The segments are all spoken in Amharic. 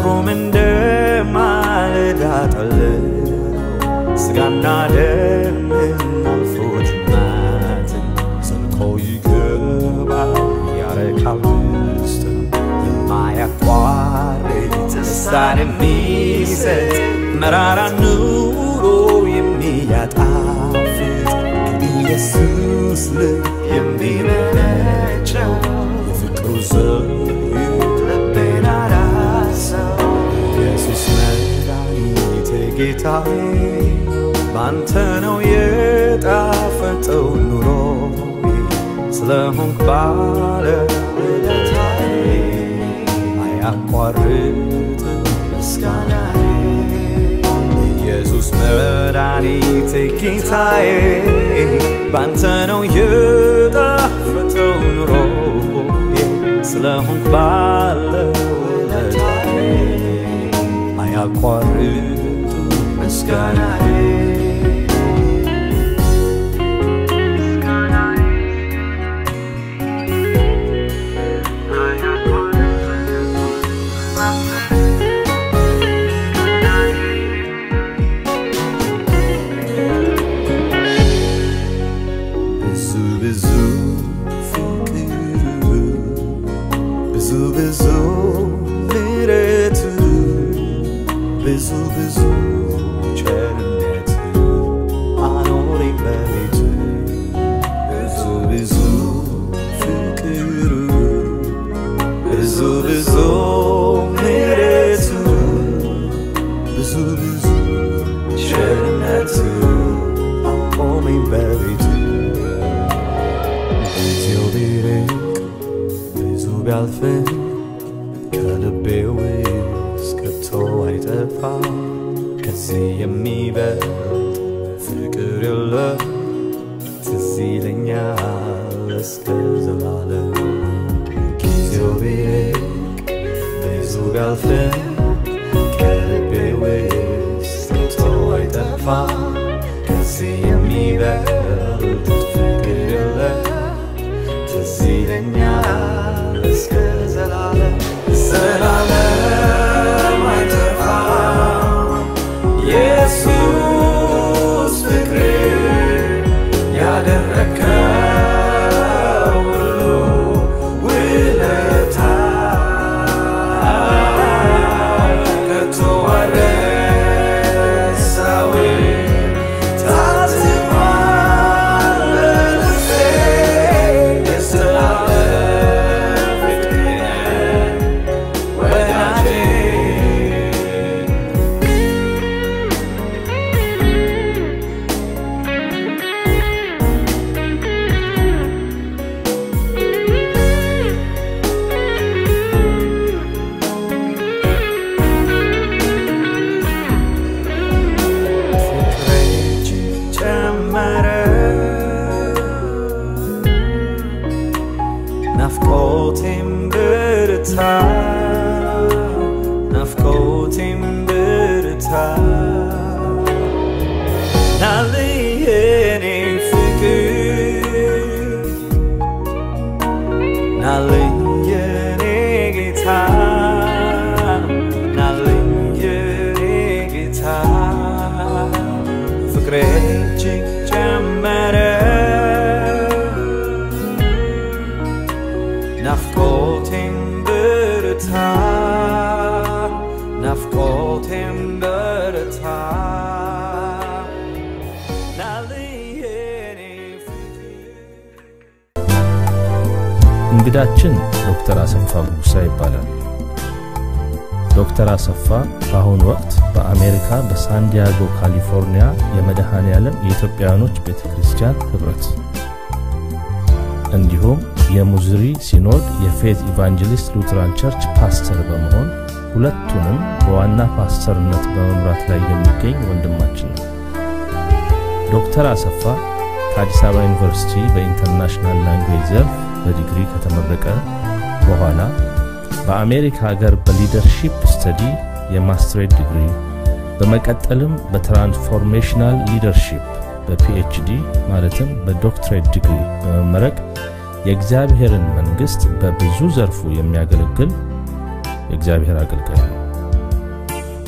ፍቅሩም እንደ ማለዳ ጠል ስጋና ደምን አልፎ ጅማትን ዘልቆ ይገባል ያረካል ውስጥን የማያቋርጥ ደስታን የሚሰጥ መራራ ኑሮ የሚያጣፍጥ ከኢየሱስ ልብ የሚመነጨው የፍቅሩ ዘይት ልቤን አራሰው ኢየሱስ መድኃኒቴ ጌታዬ ባንተ ነው የጣፈጠው ኑሮ ስለሆንክ ባለ ውለታዬ አያቋርጥ ምስጋናዬ ኢየሱስ መድኃኒቴ ጌታዬ ባንተ ነው የጣፈጠው ኑሮ ስለሆንክ ባለ ውለታዬ አያቋርጥ ምስጋናዬ ብዙ ብዙ ፍቅር ብዙ ብዙ ምሕረት ብዙ ብዙ ቸርነት አኖረኝ በቤት ብዙ ብዙ ፍቅር ብዙ ብዙ ምሕረት ብዙ ብዙ ቸርነት አቆመኝ በቤት ጊዜው ቢርቅ ብዙ ቢያልፍም ከልቤ ውስጥ ከቶ አይጠፋ ከዚህ የሚበልጥ ፍቅር የለም ትዝ ይለኛል እስከ ዘላለም ጊዜው ቢርቅ ብዙ ቢያልፍም ከልቤ ውስጥ ከቶ አይጠፋ ከዚህ የሚበልጥ ፍቅር የለም ትዝ ይለኛል እስከ ዘላለም ዘላለም አይጠፋም ኢየሱስ ፍቅር ያደረከው ሁሉ ውለታ ከቶ አልረሳውም ታትሟል በልቤ የዘላለም ፍቅር ወዳጄ ፍቅሬ ጨመረ ናፍቆቴም ብርታ ናፍቆቴም ብርታ ናልኝ የኔ ፍቅር ናልኝ የኔ ጌታ ናልኝ የኔ ጌታ ፍቅሬ እጅግ ጨመረ ናፍቆቴም ብርታ ናፍቆቴም ብርታ ናልኝ የኔ ፍቅር እንግዳችን ዶክተር አሰፋ ጉጉሳ ይባላል። ዶክተር አሰፋ በአሁኑ ወቅት በአሜሪካ በሳንዲያጎ ካሊፎርኒያ የመድኃኔ ዓለም የኢትዮጵያውያኖች ቤተ ክርስቲያን ኅብረት እንዲሁም የሙዝሪ ሲኖድ የፌዝ ኢቫንጀሊስት ሉትራን ቸርች ፓስተር በመሆን ሁለቱንም በዋና ፓስተርነት በመምራት ላይ የሚገኝ ወንድማችን ነው። ዶክተር አሰፋ ከአዲስ አበባ ዩኒቨርሲቲ በኢንተርናሽናል ላንጉዌጅ ዘርፍ በዲግሪ ከተመረቀ በኋላ በአሜሪካ ሀገር በሊደርሺፕ ስተዲ የማስትሬት ዲግሪ በመቀጠልም በትራንስፎርሜሽናል ሊደርሺፕ በፒኤችዲ ማለትም በዶክትሬት ዲግሪ በመመረቅ የእግዚአብሔርን መንግሥት በብዙ ዘርፉ የሚያገለግል የእግዚአብሔር አገልጋይ ነው።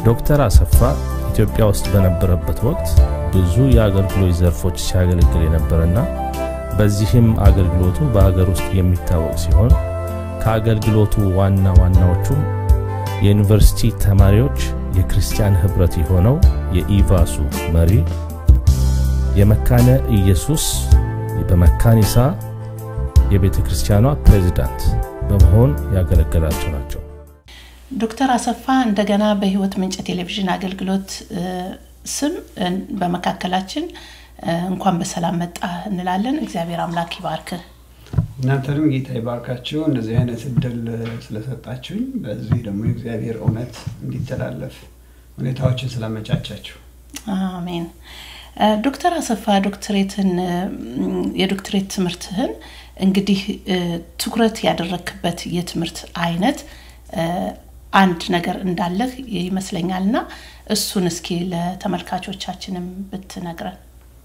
ዶክተር አሰፋ ኢትዮጵያ ውስጥ በነበረበት ወቅት ብዙ የአገልግሎት ዘርፎች ሲያገለግል የነበረና በዚህም አገልግሎቱ በሀገር ውስጥ የሚታወቅ ሲሆን ከአገልግሎቱ ዋና ዋናዎቹም የዩኒቨርሲቲ ተማሪዎች የክርስቲያን ህብረት የሆነው የኢቫሱ መሪ፣ የመካነ ኢየሱስ በመካኒሳ የቤተ ክርስቲያኗ ፕሬዚዳንት በመሆን ያገለገላቸው ናቸው። ዶክተር አሰፋ እንደገና በህይወት ምንጭ ቴሌቪዥን አገልግሎት ስም በመካከላችን እንኳን በሰላም መጣ እንላለን። እግዚአብሔር አምላክ ይባርክህ። እናንተንም ጌታ ይባርካችሁ እንደዚህ አይነት እድል ስለሰጣችሁኝ፣ በዚህ ደግሞ የእግዚአብሔር እውነት እንዲተላለፍ ሁኔታዎችን ስላመቻቻችሁ አሜን። ዶክተር አሰፋ ዶክትሬትን የዶክትሬት ትምህርትህን እንግዲህ ትኩረት ያደረክበት የትምህርት አይነት አንድ ነገር እንዳለህ ይመስለኛል እና እሱን እስኪ ለተመልካቾቻችንም ብትነግረን።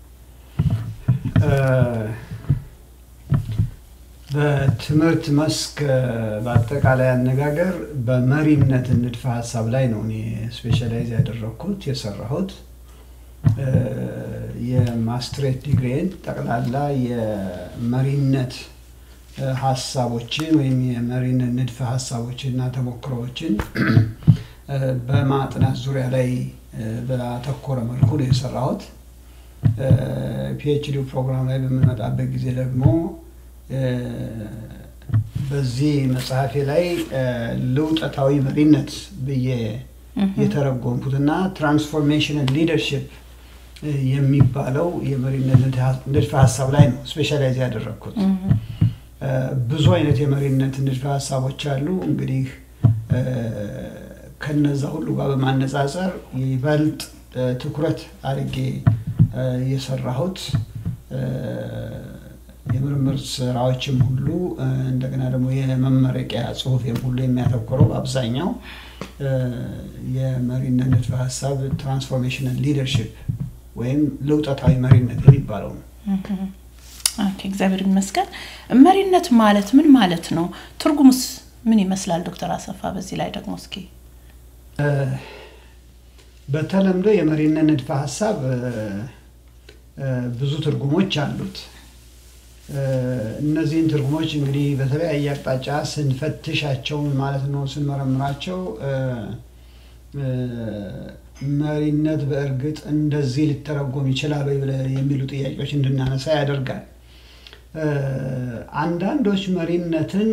በትምህርት መስክ በአጠቃላይ አነጋገር በመሪነት ንድፈ ሀሳብ ላይ ነው እኔ ስፔሻላይዝ ያደረግኩት የሰራሁት። የማስትሬት ዲግሪን ጠቅላላ የመሪነት ሀሳቦችን ወይም የመሪነት ንድፈ ሀሳቦችን እና ተሞክሮዎችን በማጥናት ዙሪያ ላይ በአተኮረ መልኩ ነው የሰራሁት። ፒኤችዲ ፕሮግራም ላይ በምንመጣበት ጊዜ ደግሞ በዚህ መጽሐፌ ላይ ልውጠታዊ መሪነት ብዬ የተረጎምኩትና ትራንስፎርሜሽናል ሊደርሽፕ የሚባለው የመሪነት ንድፈ ሀሳብ ላይ ነው ስፔሻላይዝ ያደረግኩት። ብዙ አይነት የመሪነት ንድፈ ሀሳቦች አሉ። እንግዲህ ከነዛ ሁሉ ጋር በማነጻጸር ይበልጥ ትኩረት አድርጌ የሰራሁት የምርምር ስራዎችም ሁሉ እንደገና ደግሞ የመመረቂያ ጽሁፌም ሁሉ የሚያተኩረው አብዛኛው የመሪነት ንድፈ ሀሳብ ትራንስፎርሜሽናል ሊደርሽፕ ወይም ለውጠታዊ መሪነት የሚባለው ነው። እግዚአብሔር ይመስገን። መሪነት ማለት ምን ማለት ነው? ትርጉሙስ ምን ይመስላል? ዶክተር አሰፋ በዚህ ላይ ደግሞ እስኪ በተለምዶ የመሪነት ንድፈ ሀሳብ ብዙ ትርጉሞች አሉት። እነዚህን ትርጉሞች እንግዲህ በተለያየ አቅጣጫ ስንፈትሻቸው ማለት ነው ስንመረምራቸው መሪነት በእርግጥ እንደዚህ ሊተረጎም ይችላል ወይ የሚሉ ጥያቄዎች እንድናነሳ ያደርጋል። አንዳንዶች መሪነትን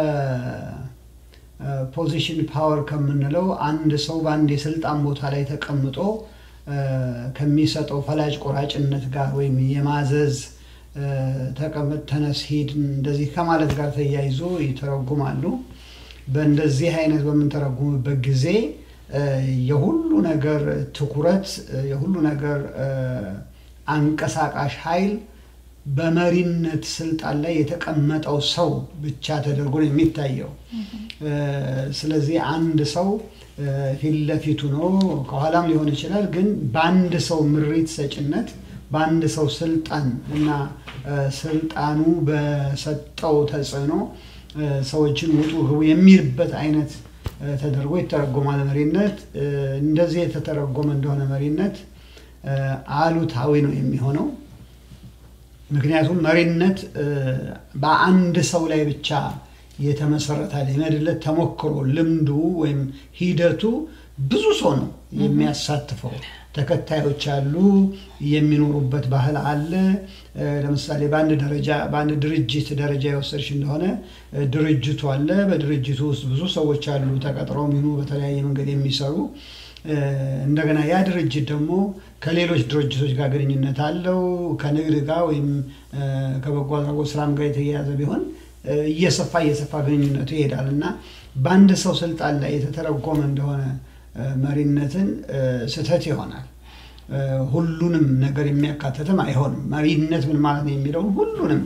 ከፖዚሽን ፓወር ከምንለው አንድ ሰው በአንድ የስልጣን ቦታ ላይ ተቀምጦ ከሚሰጠው ፈላጭ ቆራጭነት ጋር ወይም የማዘዝ ተቀመጥ፣ ተነስ፣ ሂድ እንደዚህ ከማለት ጋር ተያይዞ ይተረጉማሉ። በእንደዚህ አይነት በምንተረጉምበት ጊዜ የሁሉ ነገር ትኩረት የሁሉ ነገር አንቀሳቃሽ ኃይል በመሪነት ስልጣን ላይ የተቀመጠው ሰው ብቻ ተደርጎ ነው የሚታየው። ስለዚህ አንድ ሰው ፊት ለፊቱ ነው፣ ከኋላም ሊሆን ይችላል። ግን በአንድ ሰው ምሪት ሰጭነት በአንድ ሰው ስልጣን እና ስልጣኑ በሰጠው ተጽዕኖ ሰዎችን ውጡ ግቡ የሚልበት አይነት ተደርጎ ይተረጎማል። መሪነት እንደዚህ የተተረጎመ እንደሆነ መሪነት አሉታዊ ነው የሚሆነው። ምክንያቱም መሪነት በአንድ ሰው ላይ ብቻ የተመሰረተ የመድለት ተሞክሮ ልምዱ ወይም ሂደቱ ብዙ ሰው ነው የሚያሳትፈው። ተከታዮች አሉ፣ የሚኖሩበት ባህል አለ። ለምሳሌ በአንድ ደረጃ በአንድ ድርጅት ደረጃ የወሰድሽ እንደሆነ ድርጅቱ አለ። በድርጅቱ ውስጥ ብዙ ሰዎች አሉ፣ ተቀጥረው ሚኑ በተለያየ መንገድ የሚሰሩ እንደገና ያ ድርጅት ደግሞ ከሌሎች ድርጅቶች ጋር ግንኙነት አለው። ከንግድ ጋር ወይም ከበጎ አድራጎት ስራም ጋር የተያያዘ ቢሆን እየሰፋ እየሰፋ ግንኙነቱ ይሄዳል እና በአንድ ሰው ስልጣን ላይ የተተረጎመ እንደሆነ መሪነትን ስህተት ይሆናል። ሁሉንም ነገር የሚያካትትም አይሆንም። መሪነት ምን ማለት ነው የሚለውን ሁሉንም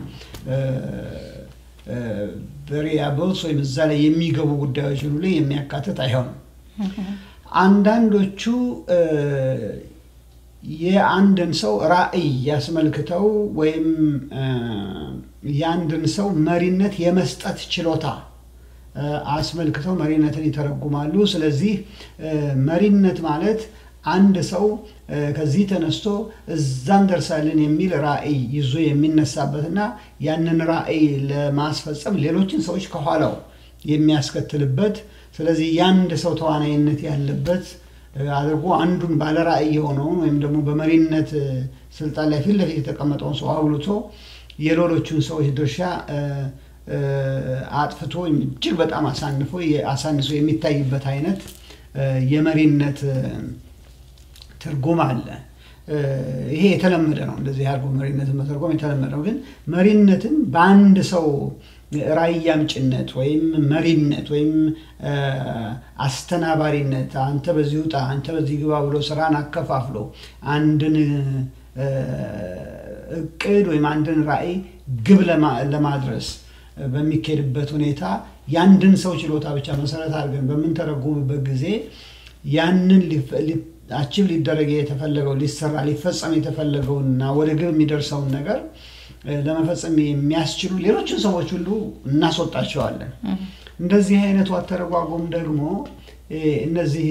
ቬሪያብልስ ወይም እዛ ላይ የሚገቡ ጉዳዮችን ሁሉ የሚያካትት አይሆንም። አንዳንዶቹ የአንድን ሰው ራዕይ ያስመልክተው ወይም የአንድን ሰው መሪነት የመስጠት ችሎታ አስመልክተው መሪነትን ይተረጉማሉ። ስለዚህ መሪነት ማለት አንድ ሰው ከዚህ ተነስቶ እዛ እንደርሳለን የሚል ራዕይ ይዞ የሚነሳበትና ያንን ራዕይ ለማስፈጸም ሌሎችን ሰዎች ከኋላው የሚያስከትልበት ስለዚህ የአንድ ሰው ተዋናይነት ያለበት አድርጎ አንዱን ባለ ራዕይ የሆነውን ወይም ደግሞ በመሪነት ስልጣን ላይ ፊት ለፊት የተቀመጠውን ሰው አጉልቶ የሌሎቹን ሰዎች ድርሻ አጥፍቶ እጅግ በጣም አሳንፎ አሳንሶ የሚታይበት አይነት የመሪነት ትርጉም አለ። ይሄ የተለመደ ነው። እንደዚህ አድርጎ መሪነትን መተርጎም የተለመደ ነው። ግን መሪነትን በአንድ ሰው ራዕይ አምጭነት ወይም መሪነት ወይም አስተናባሪነት አንተ በዚህ ውጣ፣ አንተ በዚህ ግባ ብሎ ስራን አከፋፍሎ አንድን እቅድ ወይም አንድን ራዕይ ግብ ለማድረስ በሚካሄድበት ሁኔታ ያንድን ሰው ችሎታ ብቻ መሰረት አድርገን በምንተረጉምበት ጊዜ ያንን አቺቭ ሊደረግ የተፈለገው ሊሰራ ሊፈጸም የተፈለገውና ወደ ግብ የሚደርሰውን ነገር ለመፈጸም የሚያስችሉ ሌሎችን ሰዎች ሁሉ እናስወጣቸዋለን። እንደዚህ አይነቱ አተረጓጎም ደግሞ እነዚህ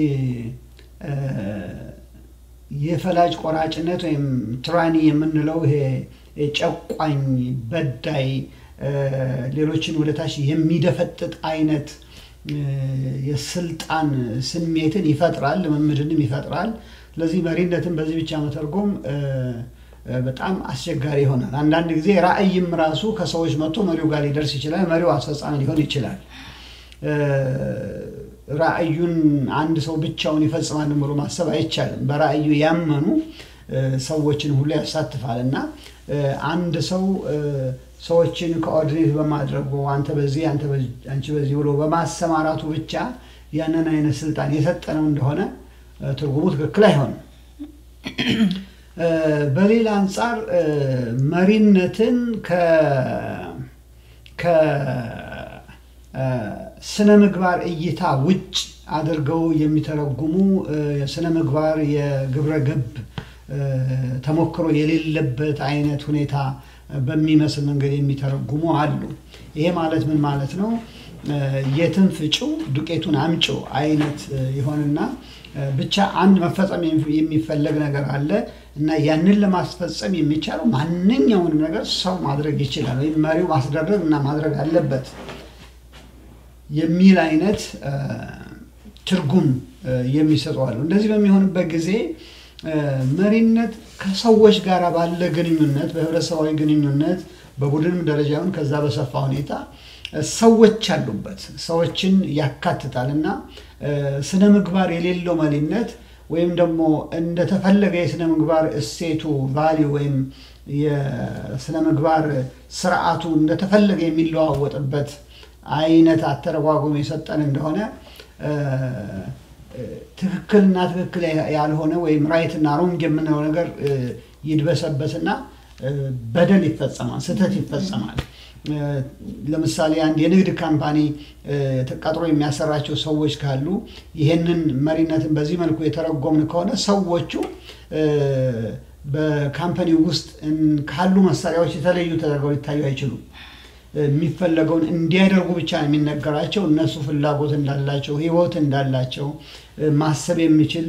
የፈላጭ ቆራጭነት ወይም ትራኒ የምንለው ይሄ ጨቋኝ፣ በዳይ፣ ሌሎችን ወደታች የሚደፈጥጥ አይነት የስልጣን ስሜትን ይፈጥራል፣ ልምምድንም ይፈጥራል። ስለዚህ መሪነትን በዚህ ብቻ መተርጎም በጣም አስቸጋሪ ይሆናል። አንዳንድ ጊዜ ራዕይም ራሱ ከሰዎች መጥቶ መሪው ጋር ሊደርስ ይችላል። መሪው አስፈጻሚ ሊሆን ይችላል። ራዕዩን አንድ ሰው ብቻውን ይፈጽማል ብሎ ማሰብ አይቻልም። በራዕዩ ያመኑ ሰዎችን ሁሉ ያሳትፋል እና አንድ ሰው ሰዎችን ኮኦርዲኔት በማድረጉ አንተ በዚህ አንቺ በዚህ ብሎ በማሰማራቱ ብቻ ያንን አይነት ስልጣን የሰጠነው እንደሆነ ትርጉሙ ትክክል አይሆንም። በሌላ አንጻር መሪነትን ከስነ ምግባር እይታ ውጭ አድርገው የሚተረጉሙ የስነ ምግባር የግብረ ገብ ተሞክሮ የሌለበት አይነት ሁኔታ በሚመስል መንገድ የሚተረጉሙ አሉ። ይሄ ማለት ምን ማለት ነው? የትን ፍጪው ዱቄቱን አምጪው አይነት ይሆንና ብቻ አንድ መፈጸም የሚፈለግ ነገር አለ እና ያንን ለማስፈጸም የሚቻለው ማንኛውንም ነገር ሰው ማድረግ ይችላል ወይም መሪው ማስደረግ እና ማድረግ አለበት የሚል አይነት ትርጉም የሚሰጡ አሉ። እንደዚህ በሚሆንበት ጊዜ መሪነት ከሰዎች ጋር ባለ ግንኙነት፣ በህብረተሰባዊ ግንኙነት በቡድንም ደረጃውን ከዛ በሰፋ ሁኔታ ሰዎች አሉበት፣ ሰዎችን ያካትታል እና ስነ ምግባር የሌለው መሪነት ወይም ደግሞ እንደተፈለገ የስነ ምግባር እሴቱ ቫሊዩ ወይም የስነ ምግባር ስርዓቱ እንደተፈለገ የሚለዋወጥበት አይነት አተረጓጎም የሰጠን እንደሆነ ትክክልና ትክክል ያልሆነ ወይም ራይትና ሮንግ የምንለው ነገር ይድበሰበስና በደል ይፈጸማል፣ ስህተት ይፈጸማል። ለምሳሌ አንድ የንግድ ካምፓኒ ተቀጥሮ የሚያሰራቸው ሰዎች ካሉ ይህንን መሪነትን በዚህ መልኩ የተረጎምን ከሆነ ሰዎቹ በካምፓኒ ውስጥ ካሉ መሳሪያዎች የተለዩ ተደርገው ሊታዩ አይችሉም። የሚፈለገውን እንዲያደርጉ ብቻ ነው የሚነገራቸው። እነሱ ፍላጎት እንዳላቸው፣ ህይወት እንዳላቸው፣ ማሰብ የሚችል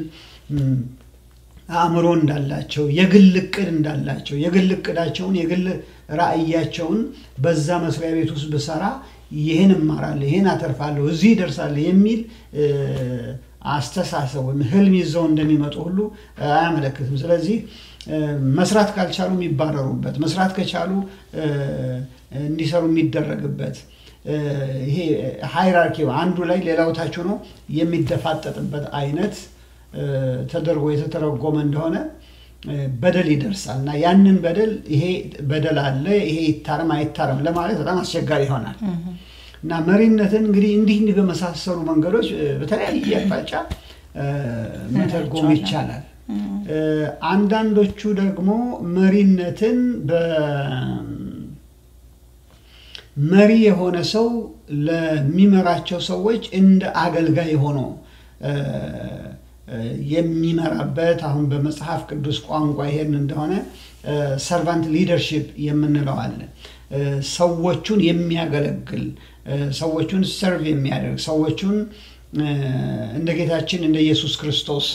አእምሮ እንዳላቸው፣ የግል እቅድ እንዳላቸው፣ የግል እቅዳቸውን የግል ራዕያቸውን በዛ መስሪያ ቤት ውስጥ ብሰራ ይህን እማራለሁ፣ ይህን አተርፋለሁ፣ እዚህ ይደርሳለሁ የሚል አስተሳሰብ ወይም ህልም ይዘው እንደሚመጡ ሁሉ አያመለክትም። ስለዚህ መስራት ካልቻሉ የሚባረሩበት፣ መስራት ከቻሉ እንዲሰሩ የሚደረግበት ይሄ ሃይራርኪ አንዱ ላይ ሌላው ታች ሆኖ የሚደፋጠጥበት አይነት ተደርጎ የተተረጎመ እንደሆነ በደል ይደርሳል እና ያንን በደል ይሄ በደል አለ ይሄ ይታረም አይታረም ለማለት በጣም አስቸጋሪ ይሆናል እና መሪነትን እንግዲህ እንዲህ እንዲህ በመሳሰሉ መንገዶች በተለያየ አቅጣጫ መተርጎም ይቻላል። አንዳንዶቹ ደግሞ መሪነትን መሪ የሆነ ሰው ለሚመራቸው ሰዎች እንደ አገልጋይ ሆኖ የሚመራበት አሁን በመጽሐፍ ቅዱስ ቋንቋ ይሄን እንደሆነ ሰርቫንት ሊደርሺፕ የምንለው አለ። ሰዎቹን የሚያገለግል ሰዎቹን ሰርቭ የሚያደርግ ሰዎቹን እንደ ጌታችን እንደ ኢየሱስ ክርስቶስ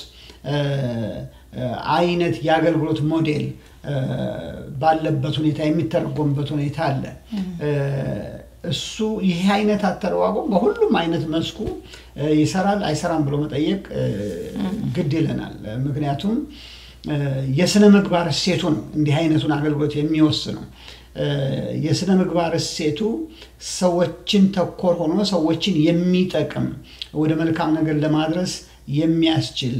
አይነት የአገልግሎት ሞዴል ባለበት ሁኔታ የሚተረጎምበት ሁኔታ አለ። እሱ ይሄ አይነት አተረጓጎም በሁሉም አይነት መስኩ ይሰራል አይሰራም ብሎ መጠየቅ ግድ ይለናል። ምክንያቱም የስነ ምግባር እሴቱ ነው እንዲህ አይነቱን አገልግሎት የሚወስነው። የስነ ምግባር እሴቱ ሰዎችን ተኮር ሆኖ ሰዎችን የሚጠቅም ወደ መልካም ነገር ለማድረስ የሚያስችል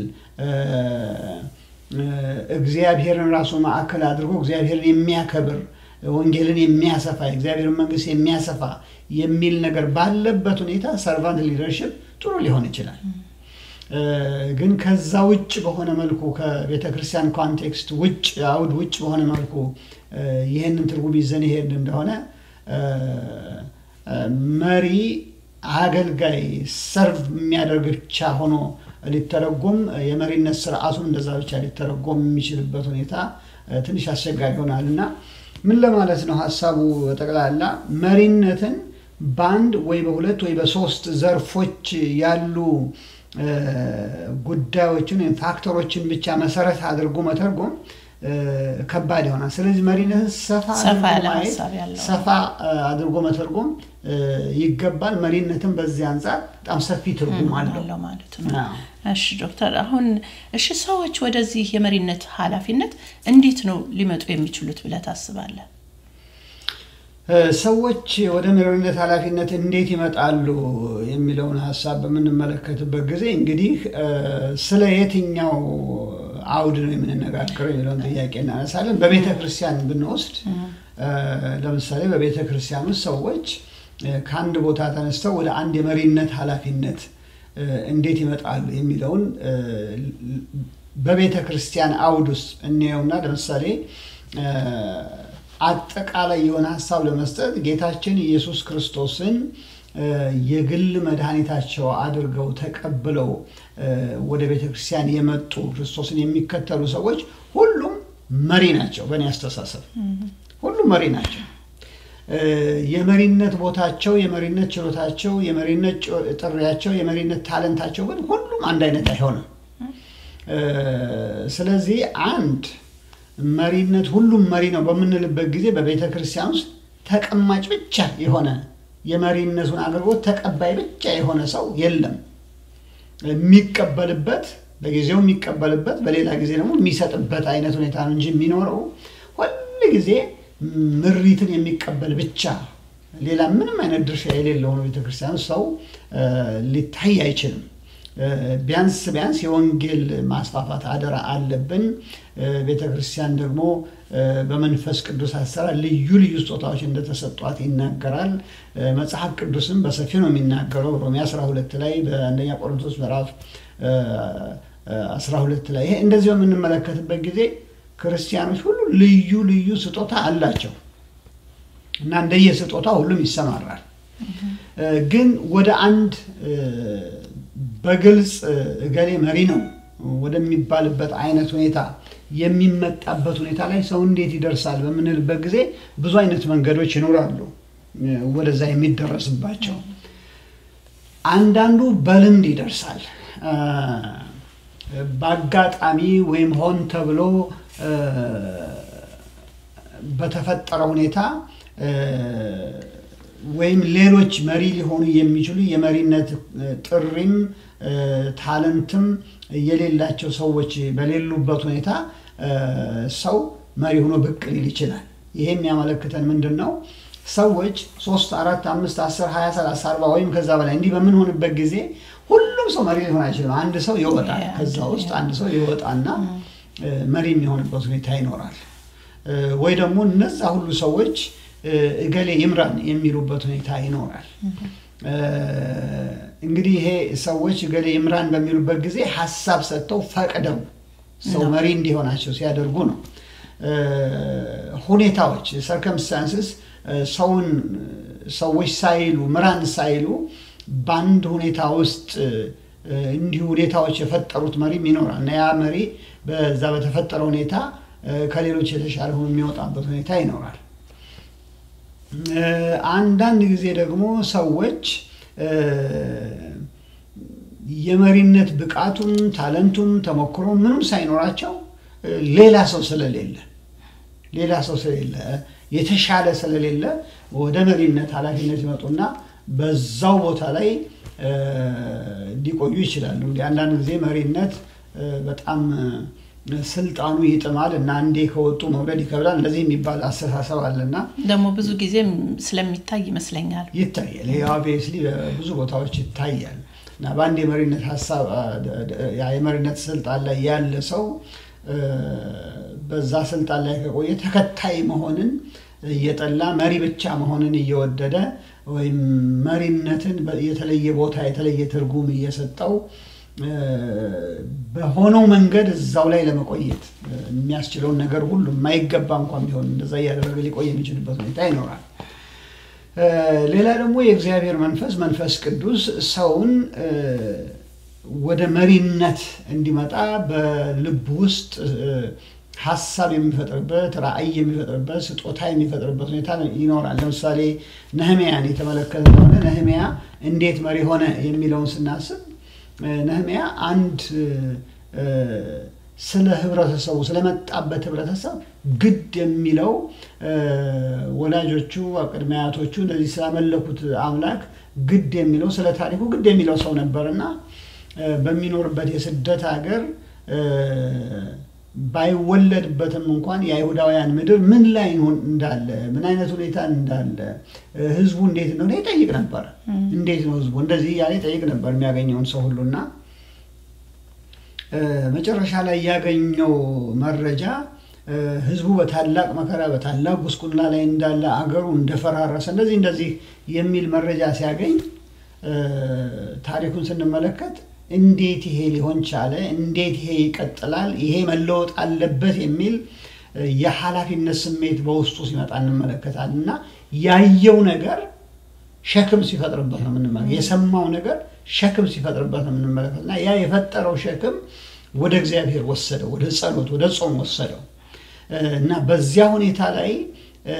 እግዚአብሔርን ራሱ ማዕከል አድርጎ እግዚአብሔርን የሚያከብር ወንጌልን የሚያሰፋ የእግዚአብሔርን መንግስት የሚያሰፋ የሚል ነገር ባለበት ሁኔታ ሰርቫንት ሊደርሽፕ ጥሩ ሊሆን ይችላል። ግን ከዛ ውጭ በሆነ መልኩ ከቤተ ክርስቲያን ኮንቴክስት ውጭ አውድ ውጭ በሆነ መልኩ ይህንን ትርጉም ይዘን ይሄድ እንደሆነ መሪ አገልጋይ ሰርቭ የሚያደርግ ብቻ ሆኖ ሊተረጎም የመሪነት ስርዓቱን እንደዛ ብቻ ሊተረጎም የሚችልበት ሁኔታ ትንሽ አስቸጋሪ ይሆናል እና ምን ለማለት ነው ሀሳቡ ጠቅላላ መሪነትን በአንድ ወይ በሁለት ወይ በሶስት ዘርፎች ያሉ ጉዳዮችን ወይም ፋክተሮችን ብቻ መሰረት አድርጎ መተርጎም ከባድ ይሆናል። ስለዚህ መሪነትን ሰፋ ሰፋ አድርጎ መተርጎም ይገባል። መሪነትን በዚህ አንጻር በጣም ሰፊ ትርጉም አለው ማለት ነው። እሺ ዶክተር፣ አሁን እሺ ሰዎች ወደዚህ የመሪነት ኃላፊነት እንዴት ነው ሊመጡ የሚችሉት ብለህ ታስባለህ? ሰዎች ወደ መሪነት ኃላፊነት እንዴት ይመጣሉ የሚለውን ሀሳብ በምንመለከትበት ጊዜ እንግዲህ ስለ የትኛው አውድ ነው የምንነጋገረው የሚለውን ጥያቄ እናነሳለን። በቤተ ክርስቲያን ብንወስድ ለምሳሌ በቤተ ክርስቲያን ውስጥ ሰዎች ከአንድ ቦታ ተነስተው ወደ አንድ የመሪነት ኃላፊነት እንዴት ይመጣሉ የሚለውን በቤተ ክርስቲያን አውድ ውስጥ እንየውና ለምሳሌ አጠቃላይ የሆነ ሀሳብ ለመስጠት ጌታችን ኢየሱስ ክርስቶስን የግል መድኃኒታቸው አድርገው ተቀብለው ወደ ቤተ ክርስቲያን የመጡ ክርስቶስን የሚከተሉ ሰዎች ሁሉም መሪ ናቸው። በእኔ አስተሳሰብ ሁሉም መሪ ናቸው። የመሪነት ቦታቸው፣ የመሪነት ችሎታቸው፣ የመሪነት ጥሪያቸው፣ የመሪነት ታለንታቸው ግን ሁሉም አንድ አይነት አይሆንም። ስለዚህ አንድ መሪነት ሁሉም መሪ ነው በምንልበት ጊዜ በቤተ ክርስቲያን ውስጥ ተቀማጭ ብቻ የሆነ የመሪነቱን አገልግሎት ተቀባይ ብቻ የሆነ ሰው የለም። የሚቀበልበት በጊዜው የሚቀበልበት በሌላ ጊዜ ደግሞ የሚሰጥበት አይነት ሁኔታ ነው እንጂ የሚኖረው ሁል ጊዜ ምሪትን የሚቀበል ብቻ ሌላ ምንም አይነት ድርሻ የሌለው ነው ቤተክርስቲያን ሰው ሊታይ አይችልም። ቢያንስ ቢያንስ የወንጌል ማስፋፋት አደራ አለብን። ቤተ ክርስቲያን ደግሞ በመንፈስ ቅዱስ አሰራር ልዩ ልዩ ስጦታዎች እንደተሰጧት ይናገራል። መጽሐፍ ቅዱስም በሰፊው ነው የሚናገረው። ሮሜ 12 ላይ በአንደኛ ቆሮንቶስ ምዕራፍ 12 ላይ ይሄ እንደዚህ በምንመለከትበት ጊዜ ክርስቲያኖች ሁሉ ልዩ ልዩ ስጦታ አላቸው እና እንደየ ስጦታ ሁሉም ይሰማራል። ግን ወደ አንድ በግልጽ እገሌ መሪ ነው ወደሚባልበት አይነት ሁኔታ የሚመጣበት ሁኔታ ላይ ሰው እንዴት ይደርሳል በምንልበት ጊዜ ብዙ አይነት መንገዶች ይኖራሉ ወደዛ የሚደረስባቸው። አንዳንዱ በልምድ ይደርሳል። በአጋጣሚ ወይም ሆን ተብሎ በተፈጠረ ሁኔታ ወይም ሌሎች መሪ ሊሆኑ የሚችሉ የመሪነት ጥሪም ታለንትም የሌላቸው ሰዎች በሌሉበት ሁኔታ ሰው መሪ ሆኖ ብቅ ሊል ይችላል። ይሄ የሚያመለክተን ምንድን ነው? ሰዎች ሶስት አራት አምስት አስር ሀያ ሰላሳ አርባ ወይም ከዛ በላይ እንዲህ በምንሆንበት ጊዜ ሁሉም ሰው መሪ ሊሆን አይችልም። አንድ ሰው ይወጣል። ከዛ ውስጥ አንድ ሰው ይወጣና መሪ የሚሆንበት ሁኔታ ይኖራል። ወይ ደግሞ እነዛ ሁሉ ሰዎች እገሌ ይምራን የሚሉበት ሁኔታ ይኖራል። እንግዲህ ይሄ ሰዎች እገሌ ይምራን በሚሉበት ጊዜ ሀሳብ ሰጥተው ፈቅደው ሰው መሪ እንዲሆናቸው ሲያደርጉ ነው። ሁኔታዎች ሰርከምስታንስስ ሰውን ሰዎች ሳይሉ ምራን ሳይሉ በአንድ ሁኔታ ውስጥ እንዲሁ ሁኔታዎች የፈጠሩት መሪም ይኖራል እና ያ መሪ በዛ በተፈጠረ ሁኔታ ከሌሎች የተሻለ ሆኖ የሚወጣበት ሁኔታ ይኖራል። እ፣ አንዳንድ ጊዜ ደግሞ ሰዎች እ፣ የመሪነት ብቃቱም ታለንቱም ተሞክሮ ምንም ሳይኖራቸው እ፣ ሌላ ሰው ስለሌለ ሌላ ሰው ስለሌለ የተሻለ ስለሌለ ወደ መሪነት ኃላፊነት ይመጡና በዛው ቦታ ላይ እ፣ ሊቆዩ ይችላሉ። እንግዲህ አንዳንድ ጊዜ መሪነት እ፣ በጣም እ፣ ስልጣኑ ይጥማል እና አንዴ ከወጡ መውረድ ይከብዳል። እንደዚህ የሚባል አስተሳሰብ አለና ደግሞ ብዙ ጊዜም ስለሚታይ ይመስለኛል። ይታያል። ይሄ ኦብቪየስሊ በብዙ ቦታዎች ይታያል እና በአንድ የመሪነት ሀሳብ ያ የመሪነት ስልጣን ላይ ያለ ሰው እ፣ በዛ ስልጣን ላይ ከቆየ ተከታይ መሆንን እየጠላ መሪ ብቻ መሆንን እየወደደ ወይም መሪነትን በ- የተለየ ቦታ የተለየ ትርጉም እየሰጠው እ፣ በሆነው መንገድ እዛው ላይ ለመቆየት እ፣ የሚያስችለውን ነገር ሁሉ የማይገባ እንኳን ቢሆን እንደዛ እያደረገ ሊቆይ የሚችልበት ሁኔታ ይኖራል። እ፣ ሌላ ደግሞ የእግዚአብሔር መንፈስ መንፈስ ቅዱስ ሰውን እ፣ ወደ መሪነት እንዲመጣ በልብ ውስጥ እ፣ ሀሳብ የሚፈጥርበት ራዕይ የሚፈጥርበት ስጦታ የሚፈጥርበት ሁኔታ ይኖራል። ለምሳሌ ነህሚያን የተመለከተ እንደሆነ ነህሚያ እንዴት መሪ ሆነ የሚለውን ስናስብ እ፣ ነህሚያ አንድ እ፣ ስለ ህብረተሰቡ ስለመጣበት ህብረተሰብ ግድ የሚለው እ፣ ወላጆቹ ቅድመ አያቶቹ እንደዚህ ስላመለኩት አምላክ ግድ የሚለው ስለ ታሪኩ ግድ የሚለው ሰው ነበርና እ፣ በሚኖርበት የስደት ሀገር እ፣ ባይወለድበትም እንኳን የአይሁዳውያን ምድር ምን ላይ ይሆን እንዳለ ምን አይነት ሁኔታ እንዳለ እ፣ ህዝቡ እንዴት እንደሆነ ይጠይቅ ነበር። እንዴት ነው ህዝቡ እንደዚህ እያለ ይጠይቅ ነበር የሚያገኘውን ሰው ሁሉና እ፣ መጨረሻ ላይ ያገኘው መረጃ እ፣ ህዝቡ በታላቅ መከራ በታላቅ ጉስቁልና ላይ እንዳለ አገሩ እንደፈራረሰ እንደዚህ እንደዚህ የሚል መረጃ ሲያገኝ እ፣ ታሪኩን ስንመለከት እንዴት ይሄ ሊሆን ቻለ? እንዴት ይሄ ይቀጥላል? ይሄ መለወጥ አለበት የሚል እ፣ የኃላፊነት ስሜት በውስጡ ሲመጣ እንመለከታለን እና ያየው ነገር ሸክም ሲፈጥርበት ነው የምንመለከት። የሰማው ነገር ሸክም ሲፈጥርበት ነው የምንመለከት እና ያ የፈጠረው ሸክም ወደ እግዚአብሔር ወሰደው፣ ወደ ጸሎት፣ ወደ ጾም ወሰደው እ፣ እና በዚያ ሁኔታ ላይ እ፣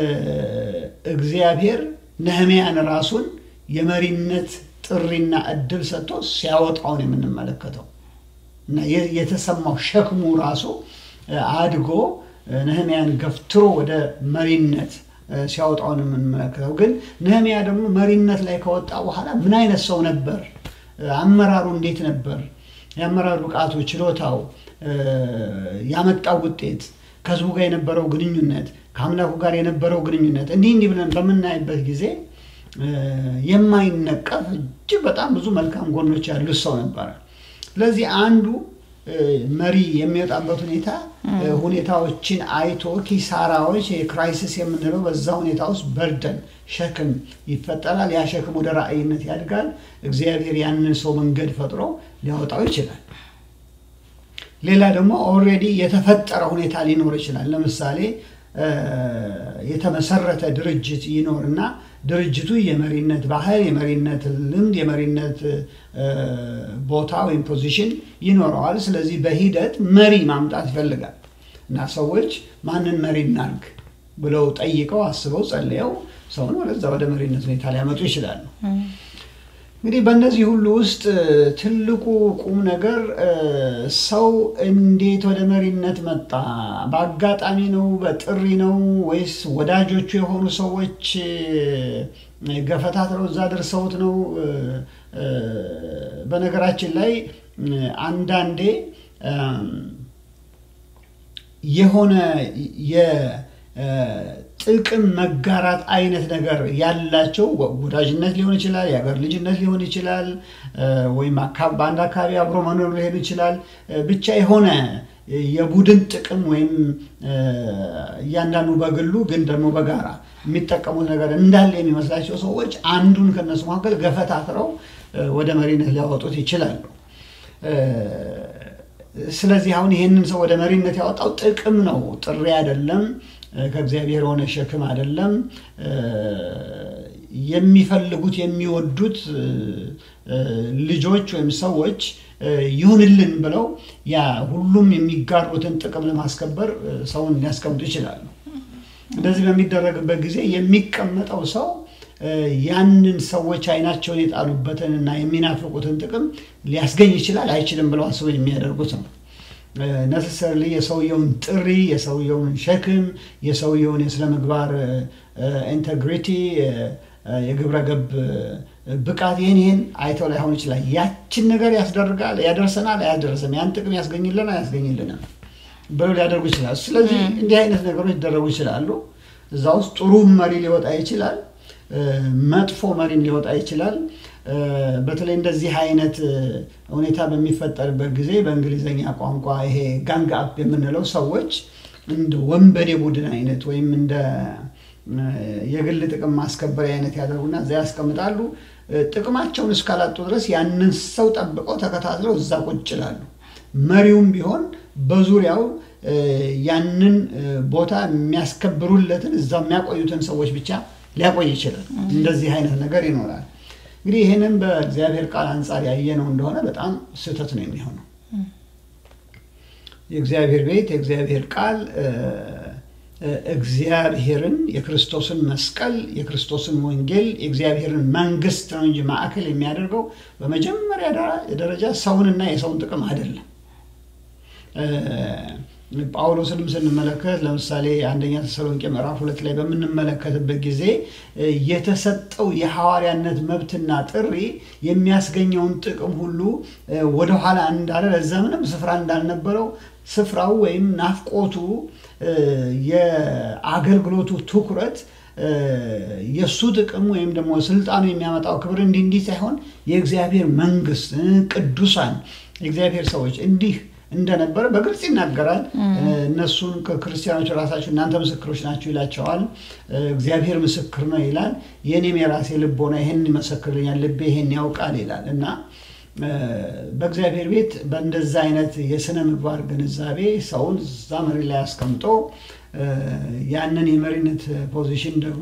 እግዚአብሔር ነህምያን ራሱን የመሪነት ጥሪና እድል ሰጥቶ ሲያወጣው ነው የምንመለከተው እና የ- የተሰማው ሸክሙ ራሱ እ፣ አድጎ እ፣ ነህምያን ገፍትሮ ወደ መሪነት እ፣ ሲያወጣው ነው የምንመለከተው። ግን ነህምያ ደግሞ መሪነት ላይ ከወጣ በኋላ ምን አይነት ሰው ነበር? እ፣ አመራሩ እንዴት ነበር? የአመራር ብቃቱ፣ ችሎታው፣ እ፣ ያመጣው ውጤት፣ ከህዝቡ ጋር የነበረው ግንኙነት፣ ከአምላኩ ጋር የነበረው ግንኙነት እንዲህ እንዲህ ብለን በምናይበት ጊዜ እ፣ የማይነቀፍ እጅግ በጣም ብዙ መልካም ጎኖች ያሉት ሰው ነበረ። ስለዚህ አንዱ እ፣ መሪ የሚወጣበት ሁኔታ እ፣ ሁኔታዎችን አይቶ ኪሳራዎች የክራይሲስ የምንለው በዛ ሁኔታ ውስጥ በርደን ሸክም ይፈጠራል። ያ ሸክም ወደ ራእይነት ያድጋል። እግዚአብሔር ያንን ሰው መንገድ ፈጥሮ ሊያወጣው ይችላል። ሌላ ደግሞ ኦልሬዲ የተፈጠረ ሁኔታ ሊኖር ይችላል። ለምሳሌ እ፣ የተመሰረተ ድርጅት ይኖርና ድርጅቱ የመሪነት ባህል፣ የመሪነት ልምድ፣ የመሪነት እ፣ ቦታ ወይም ፖዚሽን ይኖረዋል። ስለዚህ በሂደት መሪ ማምጣት ይፈልጋል እና ሰዎች ማንን መሪ እናርግ ብለው ጠይቀው አስበው ጸልየው ሰውን ወደዛ ወደ መሪነት ሁኔታ ሊያመጡ ይችላሉ። እንግዲህ በእነዚህ ሁሉ ውስጥ እ፣ ትልቁ ቁም ነገር እ፣ ሰው እንዴት ወደ መሪነት መጣ? በአጋጣሚ ነው? በጥሪ ነው? ወይስ ወዳጆቹ የሆኑ ሰዎች እ፣ ገፈታትረው እዛ ደርሰውት ነው? እ፣ እ፣ በነገራችን ላይ እ፣ አንዳንዴ እም፣ የሆነ የጥቅም መጋራት አይነት ነገር ያላቸው ወ- ወዳጅነት ሊሆን ይችላል፣ የሀገር ልጅነት ሊሆን ይችላል፣ እ፣ ወይም አካ- በአንድ አካባቢ አብሮ መኖር ሊሆን ይችላል። እ፣ ብቻ የሆነ የቡድን ጥቅም ወይም እ፣ እያንዳንዱ በግሉ ግን ደግሞ በጋራ የሚጠቀሙት ነገር እንዳለ የሚመስላቸው ሰዎች አንዱን ከነሱ መካከል ገፈታትረው እ፣ ወደ መሪነት ሊያወጡት ይችላሉ። እ፣ ስለዚህ አሁን ይህንን ሰው ወደ መሪነት ያወጣው ጥቅም ነው፣ ጥሪ አይደለም፣ እ፣ ከእግዚአብሔር የሆነ ሸክም አይደለም። እ፣ የሚፈልጉት የሚወዱት እ፣ እ፣ ልጆች ወይም ሰዎች እ፣ ይሁንልን ብለው ያ ሁሉም የሚጋሩትን ጥቅም ለማስከበር እ፣ ሰውን ሊያስቀምጡ ይችላሉ። እንደዚህ በሚደረግበት ጊዜ የሚቀመጠው ሰው እ፣ ያንን ሰዎች አይናቸውን የጣሉበትን እና የሚናፍቁትን ጥቅም ሊያስገኝ ይችላል አይችልም ብለው አስበው የሚያደርጉት ነው። ነሰሰርሊ የሰውየውን ጥሪ፣ የሰውየውን ሸክም፣ የሰውየውን የስነ ምግባር ኢንቴግሪቲ፣ የግብረ ገብ ብቃት ይህን ይህን አይተው ላይሆን ይችላል። ያችን ነገር ያስደርጋል፣ ያደርሰናል፣ አያደርሰም፣ ያን ጥቅም ያስገኝልናል፣ አያስገኝልንም ብለው ሊያደርጉ ይችላል። ስለዚህ እንዲህ አይነት ነገሮች ሊደረጉ ይችላሉ። እዛ ውስጥ ጥሩ መሪ ሊወጣ ይችላል፣ እ፣ መጥፎ መሪም ሊወጣ ይችላል። እ፣ በተለይ እንደዚህ አይነት እ፣ ሁኔታ በሚፈጠርበት ጊዜ በእንግሊዝኛ ቋንቋ ይሄ ጋንግ አፕ የምንለው ሰዎች እንደ ወንበዴ ቡድን አይነት ወይም እንደ እ፣ የግል ጥቅም ማስከበሪያ አይነት ያደርጉና እዛ ያስቀምጣሉ። እ፣ ጥቅማቸውን እስካላጡ ድረስ ያንን ሰው ጠብቀው ተከታትለው እዛ ቁጭ ይላሉ። መሪውም ቢሆን በዙሪያው እ፣ ያንን እ፣ ቦታ የሚያስከብሩለትን እዛ የሚያቆዩትን ሰዎች ብቻ ሊያቆይ ይችላል። እንደዚህ አይነት ነገር ይኖራል። እንግዲህ ይህንን በእግዚአብሔር ቃል አንጻር ያየነው እንደሆነ በጣም ስህተት ነው የሚሆነው። የእግዚአብሔር ቤት የእግዚአብሔር ቃል እ፣ እ፣ እግዚአብሔርን የክርስቶስን መስቀል የክርስቶስን ወንጌል የእግዚአብሔርን መንግስት ነው እንጂ ማዕከል የሚያደርገው በመጀመሪያ ደረ- ደረጃ ሰውንና የሰውን ጥቅም አይደለም። እ፣ ጳውሎስንም ስንመለከት ለምሳሌ አንደኛ ተሰሎንቄ ምዕራፍ ሁለት ላይ በምንመለከትበት ጊዜ እ፣ የተሰጠው የሐዋርያነት መብትና ጥሪ የሚያስገኘውን ጥቅም ሁሉ እ፣ ወደኋላ እንዳለ ለዛ ምንም ስፍራ እንዳልነበረው ስፍራው ወይም ናፍቆቱ እ፣ የአገልግሎቱ ትኩረት እ፣ የእሱ ጥቅም ወይም ደግሞ ስልጣኑ የሚያመጣው ክብር እንዲህ እንዲህ ሳይሆን የእግዚአብሔር መንግስት እ፣ ቅዱሳን የእግዚአብሔር ሰዎች እንዲህ እንደነበረ በግልጽ ይናገራል። እነሱን ክርስቲያኖች ራሳቸው እናንተ ምስክሮች ናቸው ይላቸዋል። እግዚአብሔር ምስክር ነው ይላል። የእኔም የራሴ ልቦና ይህን ይመሰክርልኛል፣ ልቤ ይህን ያውቃል ይላል እና እ፣ በእግዚአብሔር ቤት በእንደዛ አይነት የስነ ምግባር ግንዛቤ ሰውን እዛ መሪ ላይ አስቀምጦ እ፣ ያንን የመሪነት ፖዚሽን ደግሞ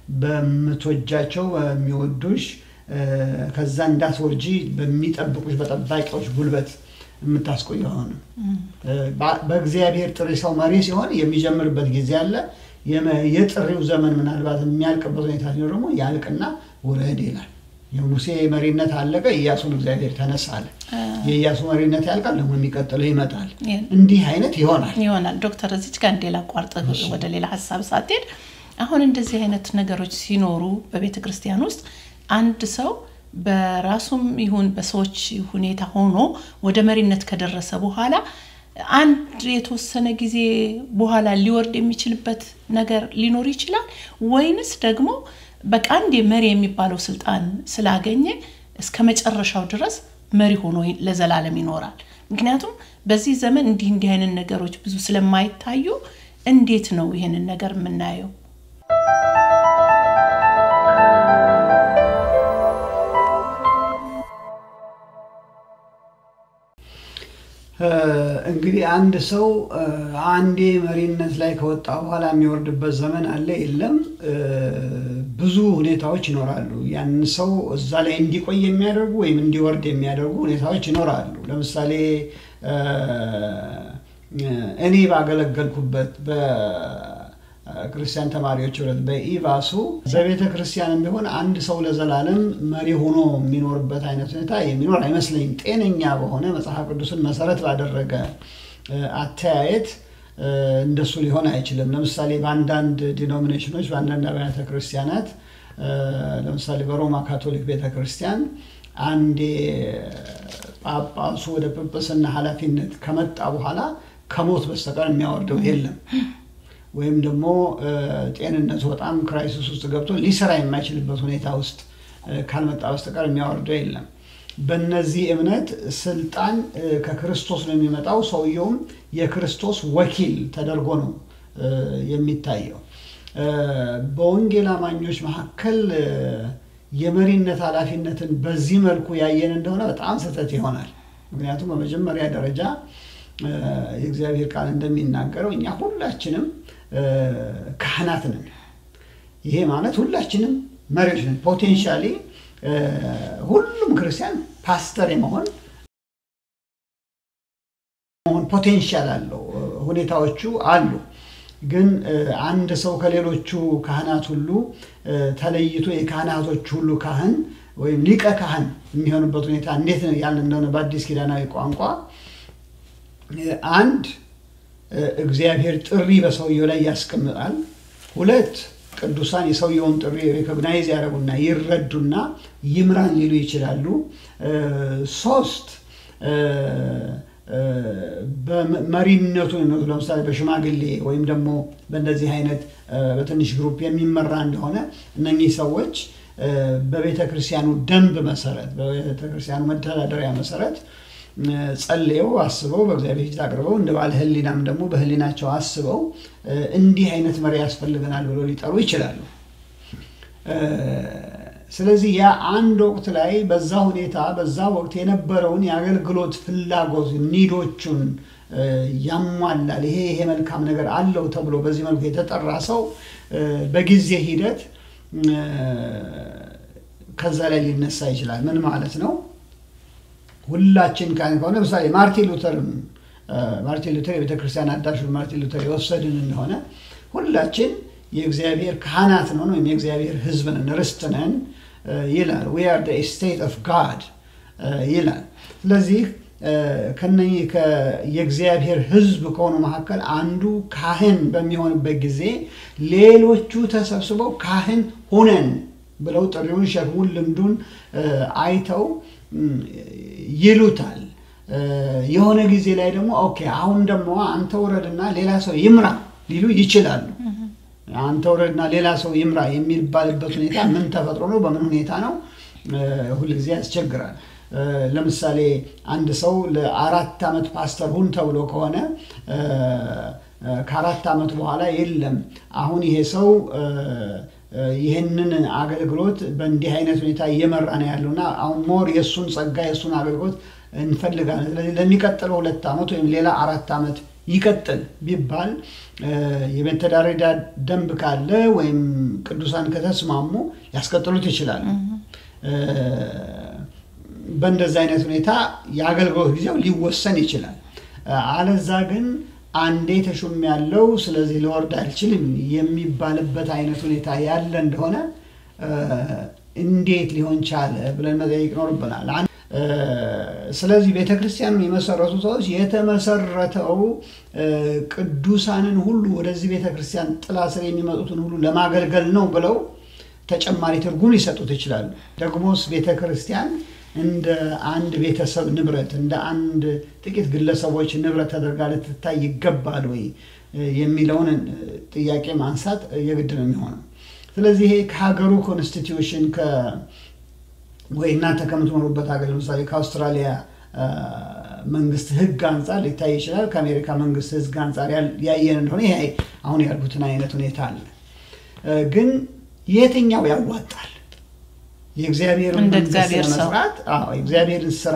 በምትወጃቸው በሚወዱሽ እ፣ ከዛ እንዳትወርጂ በሚጠብቁሽ በጠባቂዎች ጉልበት የምታስቆየው አሁንም በ- በእግዚአብሔር ጥሪ ሰው መሪ ሲሆን የሚጀምርበት ጊዜ አለ። የመ- የጥሪው ዘመን ምናልባት የሚያልቅበት ሁኔታ ሲኖር ደግሞ ያልቅና ውረድ ይላል። የሙሴ መሪነት አለቀ፣ ኢያሱን እግዚአብሔር ተነሳ አለ። የኢያሱ መሪነት ያልቃል፣ ደግሞ የሚቀጥለው ይመጣል። ይህን እንዲህ አይነት ይሆናል። ይሆናል። ዶክተር እዚች ጋር እንዴ ላቋርጥ ወደ ሌላ ሀሳብ ሳትሄድ አሁን እንደዚህ አይነት ነገሮች ሲኖሩ በቤተ ክርስቲያን ውስጥ አንድ ሰው በራሱም ይሁን በሰዎች ሁኔታ ሆኖ ወደ መሪነት ከደረሰ በኋላ አንድ የተወሰነ ጊዜ በኋላ ሊወርድ የሚችልበት ነገር ሊኖር ይችላል ወይንስ ደግሞ በቃ አንድ መሪ የሚባለው ስልጣን ስላገኘ እስከ መጨረሻው ድረስ መሪ ሆኖ ለዘላለም ይኖራል? ምክንያቱም በዚህ ዘመን እንዲህ እንዲህ አይነት ነገሮች ብዙ ስለማይታዩ እንዴት ነው ይህንን ነገር የምናየው? እ፣ እንግዲህ አንድ ሰው እ፣ አንዴ መሪነት ላይ ከወጣ በኋላ የሚወርድበት ዘመን አለ የለም። እ፣ ብዙ ሁኔታዎች ይኖራሉ። ያንን ሰው እዛ ላይ እንዲቆይ የሚያደርጉ ወይም እንዲወርድ የሚያደርጉ ሁኔታዎች ይኖራሉ። ለምሳሌ እ፣ እኔ ባገለገልኩበት በክርስቲያን ተማሪዎች ህብረት በኢቫሱ በቤተ ክርስቲያንም ቢሆን አንድ ሰው ለዘላለም መሪ ሆኖ የሚኖርበት አይነት ሁኔታ የሚኖር አይመስለኝም። ጤነኛ በሆነ መጽሐፍ ቅዱስን መሰረት ባደረገ እ፣ አተያየት እ፣ እንደሱ ሊሆን አይችልም። ለምሳሌ በአንዳንድ ዲኖሚኔሽኖች በአንዳንድ አብያተ ክርስቲያናት እ፣ ለምሳሌ በሮማ ካቶሊክ ቤተ ክርስቲያን አንዴ ጳጳሱ ወደ ጵጵስና ኃላፊነት ከመጣ በኋላ ከሞት በስተቀር የሚያወርደው የለም። ወይም ደግሞ እ፣ ጤንነቱ በጣም ክራይሲስ ውስጥ ገብቶ ሊሰራ የማይችልበት ሁኔታ ውስጥ እ፣ ካልመጣ በስተቀር የሚያወርደው የለም። በእነዚህ እምነት ስልጣን እ፣ ከክርስቶስ ነው የሚመጣው። ሰውየውም የክርስቶስ ወኪል ተደርጎ ነው እ፣ የሚታየው። እ፣ በወንጌል አማኞች መካከል እ፣ የመሪነት ኃላፊነትን በዚህ መልኩ ያየን እንደሆነ በጣም ስህተት ይሆናል። ምክንያቱም በመጀመሪያ ደረጃ እ፣ የእግዚአብሔር ቃል እንደሚናገረው እኛ ሁላችንም እ፣ ካህናት ነን። ይሄ ማለት ሁላችንም መሪዎች ነን። ፖቴንሻሊ ሁሉም ክርስቲያን ፓስተር የመሆን መሆን ፖቴንሻል አለው። ሁኔታዎቹ አሉ። ግን እ፣ አንድ ሰው ከሌሎቹ ካህናት ሁሉ እ፣ ተለይቶ የካህናቶች ሁሉ ካህን ወይም ሊቀ ካህን የሚሆንበት ሁኔታ እንዴት ነው ያልን እንደሆነ በአዲስ ኪዳናዊ ቋንቋ እ፣ አንድ እ፣ እግዚአብሔር ጥሪ በሰውየው ላይ ያስቀምጣል። ሁለት ቅዱሳን የሰውየውን ጥሪ ሪኮግናይዝ ያደረጉና ይረዱና ይምራን ሊሉ ይችላሉ። እ፣ ሶስት እ፣ እ፣ በመሪነቱ ለምሳሌ በሽማግሌ ወይም ደግሞ በእንደዚህ አይነት እ፣ በትንሽ ግሩፕ የሚመራ እንደሆነ እነኚህ ሰዎች እ፣ በቤተ ክርስቲያኑ ደንብ መሰረት በቤተ ክርስቲያኑ መተዳደሪያ መሰረት እ፣ ጸልየው አስበው በእግዚአብሔር ፊት አቅርበው እንደ ባለ ሕሊናም ደግሞ በሕሊናቸው አስበው እ፣ እንዲህ አይነት መሪ ያስፈልገናል ብሎ ሊጠሩ ይችላሉ። እ፣ ስለዚህ ያ አንድ ወቅት ላይ በዛ ሁኔታ በዛ ወቅት የነበረውን የአገልግሎት ፍላጎት ኒዶቹን እ፣ ያሟላል። ይሄ ይሄ መልካም ነገር አለው ተብሎ በዚህ መልኩ የተጠራ ሰው እ፣ በጊዜ ሂደት እ፣ ከዛ ላይ ሊነሳ ይችላል። ምን ማለት ነው? ሁላችን ካህን ከሆነ ለምሳሌ ማርቲን ሉተርን እ፣ ማርቲን ሉተር የቤተ ክርስቲያን አዳሹን ማርቲን ሉተር የወሰድን እንደሆነ ሁላችን የእግዚአብሔር ካህናት ነን ወይም የእግዚአብሔር ሕዝብ ነን ርስት ነን እ፣ ይላል። ዊ አር ስቴት ኦፍ ጋድ ይላል። ስለዚህ እ፣ ከነኚህ ከ- የእግዚአብሔር ሕዝብ ከሆኑ መካከል አንዱ ካህን በሚሆንበት ጊዜ ሌሎቹ ተሰብስበው ካህን ሁነን ብለው ጥሪውን፣ ሸክሙን፣ ልምዱን እ፣ አይተው እም፣ ይሉታል። እ፣ የሆነ ጊዜ ላይ ደግሞ ኦኬ አሁን ደግሞ አንተ ውረድና ሌላ ሰው ይምራ ሊሉ ይችላሉ። አንተ ውረድና ሌላ ሰው ይምራ የሚባልበት ሁኔታ ምን ተፈጥሮ ነው? በምን ሁኔታ ነው? እ፣ ሁልጊዜ ያስቸግራል። እ፣ ለምሳሌ አንድ ሰው ለአራት ዓመት ፓስተር ሁን ተብሎ ከሆነ እ፣ እ፣ ከአራት ዓመት በኋላ የለም አሁን ይሄ ሰው እ፣ እ፣ ይህንን አገልግሎት በእንዲህ አይነት ሁኔታ እየመራ ነው ያለውና አሁን ሞር የእሱን ጸጋ የእሱን አገልግሎት እንፈልጋለን። ስለዚህ ለሚቀጥለው ሁለት ዓመት ወይም ሌላ አራት ዓመት ይቀጥል ቢባል እ፣ የመተዳደሪያ ደንብ ካለ ወይም ቅዱሳን ከተስማሙ ያስቀጥሉት ይችላሉ። እ፣ በእንደዚህ አይነት ሁኔታ የአገልግሎት ጊዜው ሊወሰን ይችላል። እ፣ አለዛ ግን አንዴ ተሹም ያለው ስለዚህ ልወርድ አልችልም የሚባልበት አይነት ሁኔታ ያለ እንደሆነ እ፣ እንዴት ሊሆን ቻለ ብለን መጠየቅ ይኖርብናል። አን- እ፣ ስለዚህ ቤተ ክርስቲያኑን የመሰረቱ ሰዎች የተመሰረተው እ፣ ቅዱሳንን ሁሉ ወደዚህ ቤተ ክርስቲያን ጥላ ስር የሚመጡትን ሁሉ ለማገልገል ነው ብለው ተጨማሪ ትርጉም ሊሰጡት ይችላሉ። ደግሞስ ቤተ ክርስቲያን እንደ አንድ ቤተሰብ ንብረት እንደ አንድ ጥቂት ግለሰቦች ንብረት ተደርጋ ልትታይ ይገባል ወይ የሚለውን ጥያቄ ማንሳት የግድ ነው የሚሆነው። ስለዚህ ይሄ ከሀገሩ ኮንስቲትዩሽን ወይ እናንተ ከምትኖሩበት ሀገር ለምሳሌ ከአውስትራሊያ መንግስት ሕግ አንጻር ሊታይ ይችላል። ከአሜሪካ መንግስት ሕግ አንጻር ያየን እንደሆነ ይሄ አሁን ያልኩትን አይነት ሁኔታ አለ። ግን የትኛው ያዋጣል? የእግዚአብሔርን እንደ መንግስት እግዚአብሔር ሰው። ለመስራት አዎ፣ የእግዚአብሔርን ስራ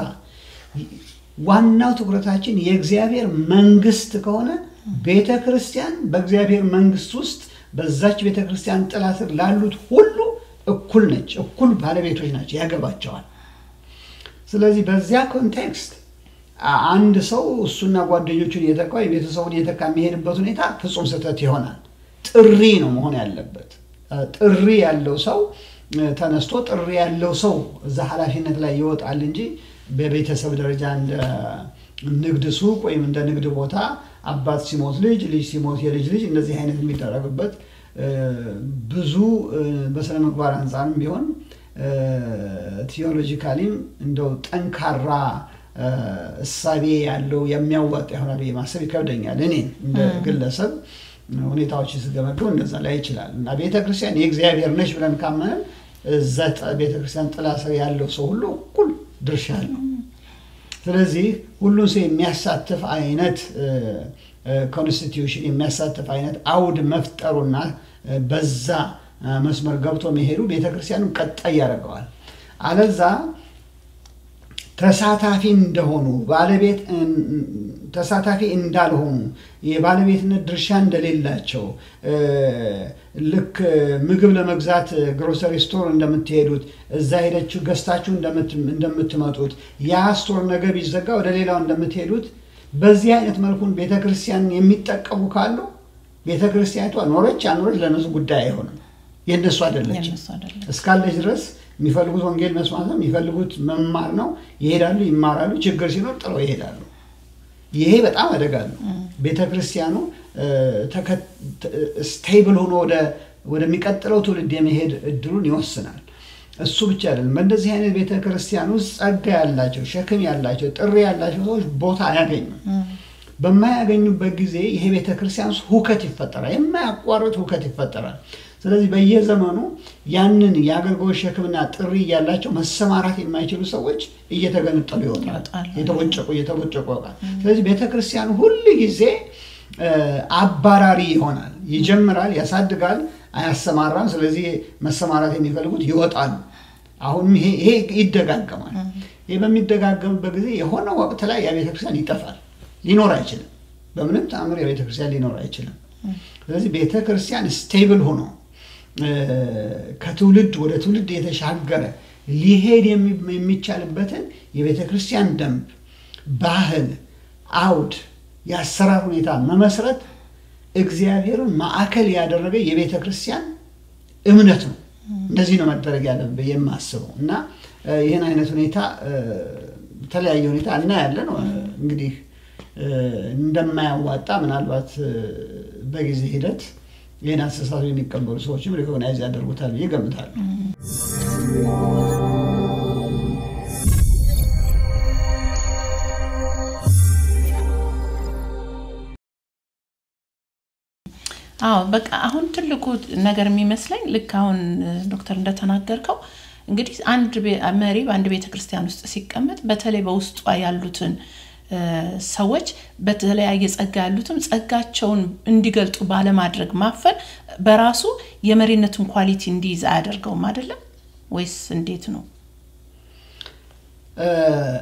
ዋናው ትኩረታችን የእግዚአብሔር መንግስት ከሆነ ቤተ ክርስቲያን በእግዚአብሔር መንግስት ውስጥ በዛች ቤተ ክርስቲያን ጥላ ስር ላሉት ሁሉ እኩል ነች፣ እኩል ባለቤቶች ናቸው፣ ያገባቸዋል። ስለዚህ በዚያ ኮንቴክስት አ- አንድ ሰው እሱና ጓደኞቹን እየተካ የቤተሰቡን እየተካ የሚሄድበት ሁኔታ ፍጹም ስህተት ይሆናል። ጥሪ ነው መሆን ያለበት። አ፣ ጥሪ ያለው ሰው እ፣ ተነስቶ ጥሪ ያለው ሰው እዛ ኃላፊነት ላይ ይወጣል እንጂ በቤተሰብ ደረጃ እንደ ንግድ ሱቅ ወይም እንደ ንግድ ቦታ አባት ሲሞት ልጅ፣ ልጅ ሲሞት የልጅ ልጅ እንደዚህ አይነት የሚደረግበት እ፣ ብዙ እ፣ በስነ ምግባር አንጻርም ቢሆን ቲዮሎጂካሊም እንደው ጠንካራ እ፣ እሳቤ ያለው የሚያዋጣ ይሆናል ብዬ ማሰብ ይከብደኛል። እኔ እንደ ግለሰብ ሁኔታዎች ስገመገው እንደዛ ላይ ይችላል እና ቤተ ክርስቲያን የእግዚአብሔር ነች ብለን ካመንን እዛ ጥ- ቤተ ክርስቲያን ጥላ ስር ያለው ሰው ሁሉ እኩል ድርሻ አለው። ስለዚህ ሁሉን ሰው የሚያሳትፍ አይነት ኮንስቲትዩሽን የሚያሳትፍ አይነት አውድ መፍጠሩና እ፣ በዛ እ፣ መስመር ገብቶ መሄዱ ቤተክርስቲያኑን ቀጣይ ያደርገዋል። አለዛ ተሳታፊ እንደሆኑ ባለቤት እን- ተሳታፊ እንዳልሆኑ የባለቤትነት ድርሻ እንደሌላቸው እ፣ ልክ ምግብ ለመግዛት ግሮሰሪ ስቶር እንደምትሄዱት እዛ ሄደችሁ ገዝታችሁ እንደምት- እንደምትመጡት ያ ስቶር ነገ ቢዘጋ ወደ ሌላው እንደምትሄዱት በዚህ አይነት መልኩን ቤተ ክርስቲያንን የሚጠቀሙ ካሉ ቤተ ክርስቲያኒቷ ኖረች አኖረች ለነሱ ጉዳይ አይሆንም። የእነሱ አይደለችም። የእነሱ አይደለም። እስካለች ድረስ የሚፈልጉት ወንጌል መስማት ነው፣ የሚፈልጉት መማር ነው። ይሄዳሉ፣ ይማራሉ። ችግር ሲኖር ጥለው ይሄዳሉ። ይሄ በጣም አደጋ ነው። ቤተ ክርስቲያኑ ስቴብል ሆኖ ወደ ወደሚቀጥለው ትውልድ የመሄድ እድሉን ይወስናል። እሱ ብቻ አይደለም። በእንደዚህ አይነት ቤተ ክርስቲያን ውስጥ ጸጋ ያላቸው ሸክም ያላቸው ጥሪ ያላቸው ሰዎች ቦታ አያገኙም። በማያገኙበት ጊዜ ይሄ ቤተ ክርስቲያን ውስጥ ሁከት ይፈጠራል። የማያቋርጥ ሁከት ይፈጠራል። ስለዚህ በየዘመኑ ያንን የአገልግሎት ሸክምና ጥሪ ያላቸው መሰማራት የማይችሉ ሰዎች እየተገነጠሉ ይወጣል። ይወጣሉ። የተቦጨቁ እየተቦጨቁ ይወጣል። ስለዚህ ቤተ ክርስቲያን ሁል ጊዜ እ፣ አባራሪ ይሆናል። ይጀምራል፣ ያሳድጋል፣ አያሰማራም። ስለዚህ መሰማራት የሚፈልጉት ይወጣሉ። አሁንም ይሄ ይሄ ይደጋገማል። ይህ በሚደጋገምበት ጊዜ የሆነ ወቅት ላይ ያ ቤተክርስቲያን ይጠፋል፣ ሊኖር አይችልም። በምንም ተአምር የቤተ ክርስቲያን ሊኖር አይችልም። ስለዚህ ቤተ ክርስቲያን ስቴብል ሆኖ እ፣ ከትውልድ ወደ ትውልድ የተሻገረ ሊሄድ የሚ- የሚቻልበትን የቤተ ክርስቲያን ደንብ፣ ባህል፣ አውድ፣ የአሰራር ሁኔታ መመስረት እግዚአብሔርን ማዕከል ያደረገ የቤተ ክርስቲያን እምነት ነው። እንደዚህ ነው መደረግ ያለብህ የማስበው እና እ፣ ይህን አይነት ሁኔታ እ፣ በተለያየ ሁኔታ እናያለን። እ፣ እንግዲህ እ፣ እንደማያዋጣ ምናልባት እ፣ በጊዜ ሂደት ይህን አስተሳሰብ የሚቀበሉ ሰዎችም ሪኮግናይዝ ያደርጉታል ብዬ ገምታለሁ። አዎ በቃ አሁን ትልቁ ነገር የሚመስለኝ ልክ አሁን እ፣ ዶክተር እንደተናገርከው እንግዲህ አንድ ቤ- መሪ በአንድ ቤተ ክርስቲያን ውስጥ ሲቀመጥ በተለይ በውስጧ ያሉትን እ፣ ሰዎች በተለያየ ጸጋ ያሉትም ጸጋቸውን እንዲገልጡ ባለማድረግ ማፈን በራሱ የመሪነቱን ኳሊቲ እንዲይዝ አያደርገውም አይደለም ወይስ እንዴት ነው? እ፣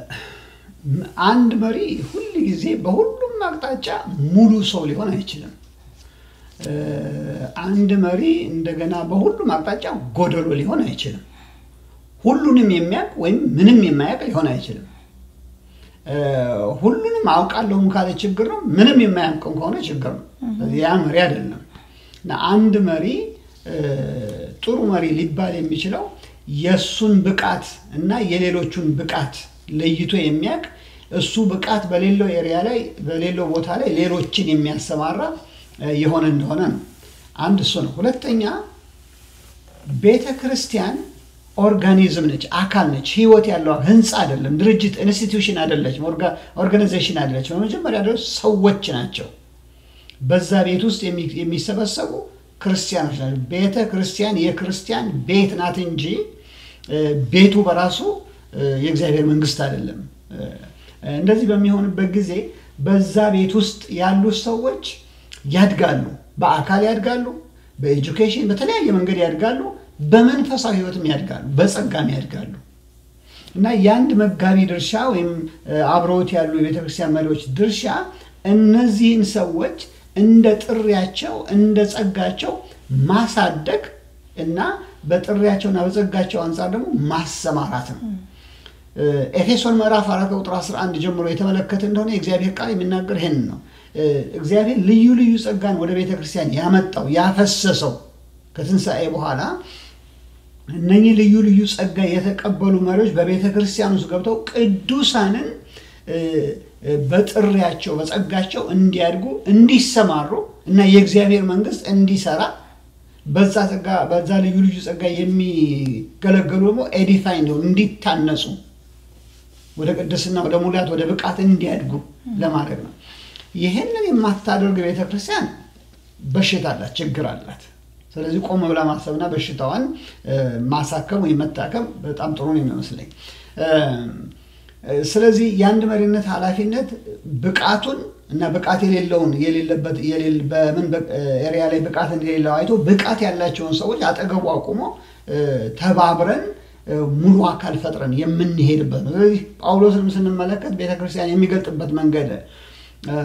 አንድ መሪ ሁል ጊዜ በሁሉም አቅጣጫ ሙሉ ሰው ሊሆን አይችልም። እ፣ አንድ መሪ እንደገና በሁሉም አቅጣጫ ጎደሎ ሊሆን አይችልም። ሁሉንም የሚያውቅ ወይም ምንም የማያውቅ ሊሆን አይችልም። እ፣ ሁሉንም አውቃለሁም ካለ ችግር ነው። ምንም የማያውቅም ከሆነ ችግር ነው። ስለዚህ ያ መሪ አይደለም። እና አንድ መሪ እ፣ ጥሩ መሪ ሊባል የሚችለው የእሱን ብቃት እና የሌሎቹን ብቃት ለይቶ የሚያውቅ እሱ ብቃት በሌለው ኤሪያ ላይ በሌለው ቦታ ላይ ሌሎችን የሚያሰማራ እ፣ የሆነ እንደሆነ ነው። አንድ እሱ ነው። ሁለተኛ ቤተ ክርስቲያን ኦርጋኒዝም ነች፣ አካል ነች፣ ህይወት ያለው ህንፃ አይደለም፣ ድርጅት ኢንስቲትዩሽን አይደለችም፣ ኦርጋናይዜሽን አይደለችም። በመጀመሪያ ደረጃ ሰዎች ናቸው። በዛ ቤት ውስጥ የሚ- የሚሰበሰቡ ክርስቲያኖች ናቸው። ቤተ ክርስቲያን የክርስቲያን ቤት ናት እንጂ እ፣ ቤቱ በራሱ እ፣ የእግዚአብሔር መንግስት አይደለም። እ፣ እንደዚህ በሚሆንበት ጊዜ በዛ ቤት ውስጥ ያሉ ሰዎች ያድጋሉ፣ በአካል ያድጋሉ፣ በኤጁኬሽን በተለያየ መንገድ ያድጋሉ፣ በመንፈሳዊ ህይወትም ያድጋሉ፣ በጸጋም ያድጋሉ። እና የአንድ መጋቢ ድርሻ ወይም እ፣ አብረውት ያሉ የቤተክርስቲያን መሪዎች ድርሻ እነዚህን ሰዎች እንደ ጥሪያቸው እንደ ጸጋቸው ማሳደግ እና በጥሪያቸውና በጸጋቸው አንጻር ደግሞ ማሰማራት ነው። እ፣ ኤፌሶን ምዕራፍ አራት ቁጥር 11 ጀምሮ የተመለከተ እንደሆነ የእግዚአብሔር ቃል የሚናገር ይህን ነው። እ፣ እግዚአብሔር ልዩ ልዩ ጸጋን ወደ ቤተ ክርስቲያን ያመጣው ያፈሰሰው ከትንሣኤ በኋላ እነኚህ ልዩ ልዩ ጸጋ የተቀበሉ መሪዎች በቤተ ክርስቲያን ውስጥ ገብተው ቅዱሳንን እ፣ እ፣ በጥሪያቸው በጸጋቸው እንዲያድጉ እንዲሰማሩ እና የእግዚአብሔር መንግስት እንዲሰራ በዛ ጸጋ በዛ ልዩ ልዩ ጸጋ የሚገለገሉ ደግሞ ኤዲፋይ እንዲሆኑ እንዲታነጹ ወደ ቅድስና ወደ ሙላት ወደ ብቃት እንዲያድጉ ለማድረግ ነው። ይህንን የማታደርግ ቤተክርስቲያን በሽታ አላት፣ ችግር አላት። ስለዚህ ቆም ብላ ማሰብና በሽታዋን እ፣ ማሳከም ወይም መታከም በጣም ጥሩ ነው የሚመስለኝ። እ፣ ስለዚህ የአንድ መሪነት ኃላፊነት ብቃቱን እና ብቃት የሌለውን የሌለበት የሌለ- በምን በ- ኤሪያ ላይ ብቃት እንደሌለው አይቶ ብቃት ያላቸውን ሰዎች አጠገቡ አቁሞ እ፣ ተባብረን እ፣ ሙሉ አካል ፈጥረን የምንሄድበት ነው። ስለዚህ ጳውሎስንም ስንመለከት ቤተክርስቲያን የሚገልጥበት መንገድ እ፣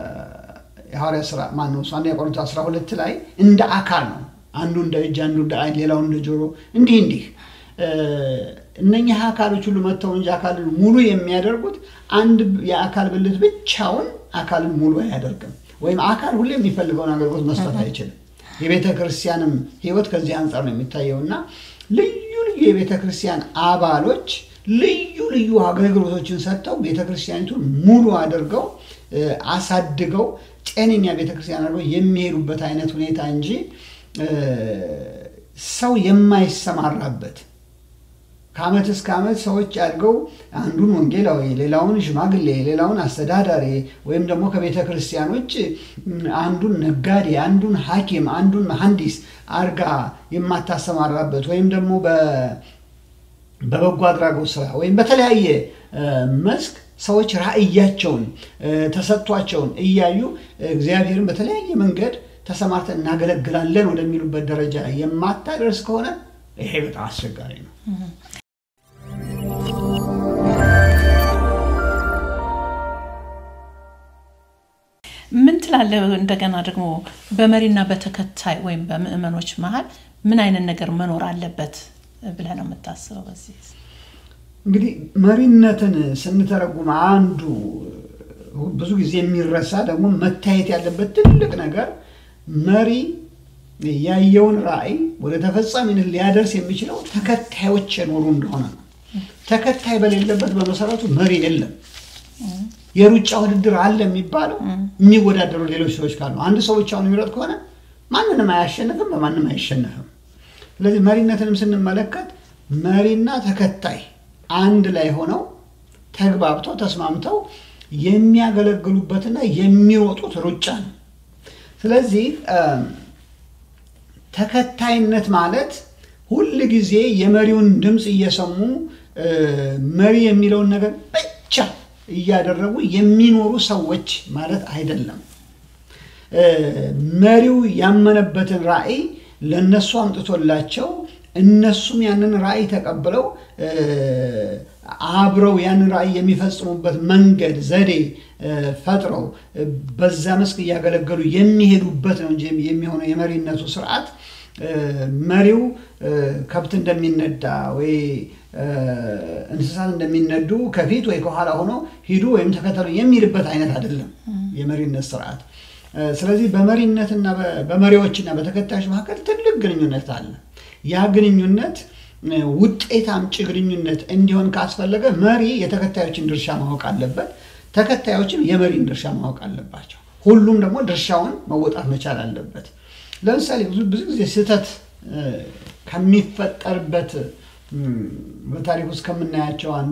የሐዋርያ ስራ ማነው እሱ አንደኛ ቆሮንቶስ 12 ላይ እንደ አካል ነው። አንዱ እንደ እጅ፣ አንዱ እንደ ዓይን፣ ሌላው እንደ ጆሮ እንዲህ እንዲህ እ፣ እነኚህ አካሎች ሁሉ መጥተው እንጂ አካልን ሙሉ የሚያደርጉት አንድ የአካል ብልት ብቻውን አካልን ሙሉ አያደርግም። ወይም አካል ሁሌ የሚፈልገውን አገልግሎት መስጠት አይችልም። የቤተ ክርስቲያንም ሕይወት ከዚህ አንጻር ነው የሚታየው እና ልዩ ልዩ የቤተ ክርስቲያን አባሎች ልዩ ልዩ አገልግሎቶችን ሰጥተው ቤተ ክርስቲያኒቱን ሙሉ አድርገው እ፣ አሳድገው ጤነኛ ቤተ ክርስቲያን አድርገው የሚሄዱበት አይነት ሁኔታ እንጂ እ፣ ሰው የማይሰማራበት ከዓመት እስከ ዓመት ሰዎች አድገው አንዱን ወንጌላዊ፣ ሌላውን ሽማግሌ፣ ሌላውን አስተዳዳሪ ወይም ደግሞ ከቤተ ክርስቲያኖች አንዱን ነጋዴ፣ አንዱን ሐኪም፣ አንዱን መሐንዲስ አርጋ የማታሰማራበት ወይም ደግሞ በ- በበጎ አድራጎት ስራ ወይም በተለያየ እ፣ መስክ ሰዎች ራእያቸውን እ፣ ተሰጥቷቸውን እያዩ እግዚአብሔርን በተለያየ መንገድ ተሰማርተን እናገለግላለን ወደሚሉበት ደረጃ የማታደርስ ከሆነ ይሄ በጣም አስቸጋሪ ነው። ምን ትላለህ? እንደገና ደግሞ በመሪና በተከታይ ወይም በምእመኖች መሀል ምን አይነት ነገር መኖር አለበት ብለህ ነው የምታስበው? በዚህ እንግዲህ መሪነትን ስንተረጉም አንዱ ብዙ ጊዜ የሚረሳ ደግሞ መታየት ያለበት ትልቅ ነገር መሪ ያየውን ራዕይ ወደ ተፈጻሚነት ሊያደርስ የሚችለው ተከታዮች የኖሩ እንደሆነ ነው። ተከታይ በሌለበት በመሰረቱ መሪ የለም። የሩጫ ውድድር አለ የሚባለው የሚወዳደሩ ሌሎች ሰዎች ካሉ፣ አንድ ሰው ብቻውን የሚሮጥ ከሆነ ማንንም አያሸንፍም፣ በማንም አይሸነፍም። ስለዚህ መሪነትንም ስንመለከት መሪና ተከታይ አንድ ላይ ሆነው ተግባብተው ተስማምተው የሚያገለግሉበትና የሚሮጡት ሩጫ ነው። ስለዚህ ተከታይነት ማለት ሁል ጊዜ የመሪውን ድምፅ እየሰሙ መሪ የሚለውን ነገር ብቻ እያደረጉ የሚኖሩ ሰዎች ማለት አይደለም። መሪው ያመነበትን ራዕይ ለእነሱ አምጥቶላቸው እነሱም ያንን ራዕይ ተቀብለው አብረው ያንን ራዕይ የሚፈጽሙበት መንገድ ዘዴ ፈጥረው በዛ መስክ እያገለገሉ የሚሄዱበት ነው እንጂ የሚሆነው የመሪነቱ ስርዓት መሪው ከብት እንደሚነዳ ወይ እንስሳት እንደሚነዱ ከፊት ወይ ከኋላ ሆኖ ሂዱ ወይም ተከተሉ የሚልበት አይነት አይደለም የመሪነት ስርዓት። ስለዚህ በመሪነትና በመሪዎችና በተከታዮች መካከል ትልቅ ግንኙነት አለ። ያ ግንኙነት ውጤት አምጪ ግንኙነት እንዲሆን ካስፈለገ መሪ የተከታዮችን ድርሻ ማወቅ አለበት። ተከታዮችም የመሪን ድርሻ ማወቅ አለባቸው። ሁሉም ደግሞ ድርሻውን መወጣት መቻል አለበት። ለምሳሌ ብዙ ጊዜ ስህተት ከሚፈጠርበት በታሪክ ውስጥ ከምናያቸው አንዱ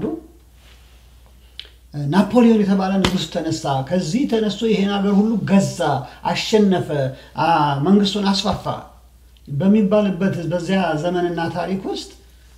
ናፖሊዮን የተባለ ንጉሥ ተነሳ። ከዚህ ተነስቶ ይሄን ሀገር ሁሉ ገዛ፣ አሸነፈ፣ መንግስቱን አስፋፋ በሚባልበት በዚያ ዘመንና ታሪክ ውስጥ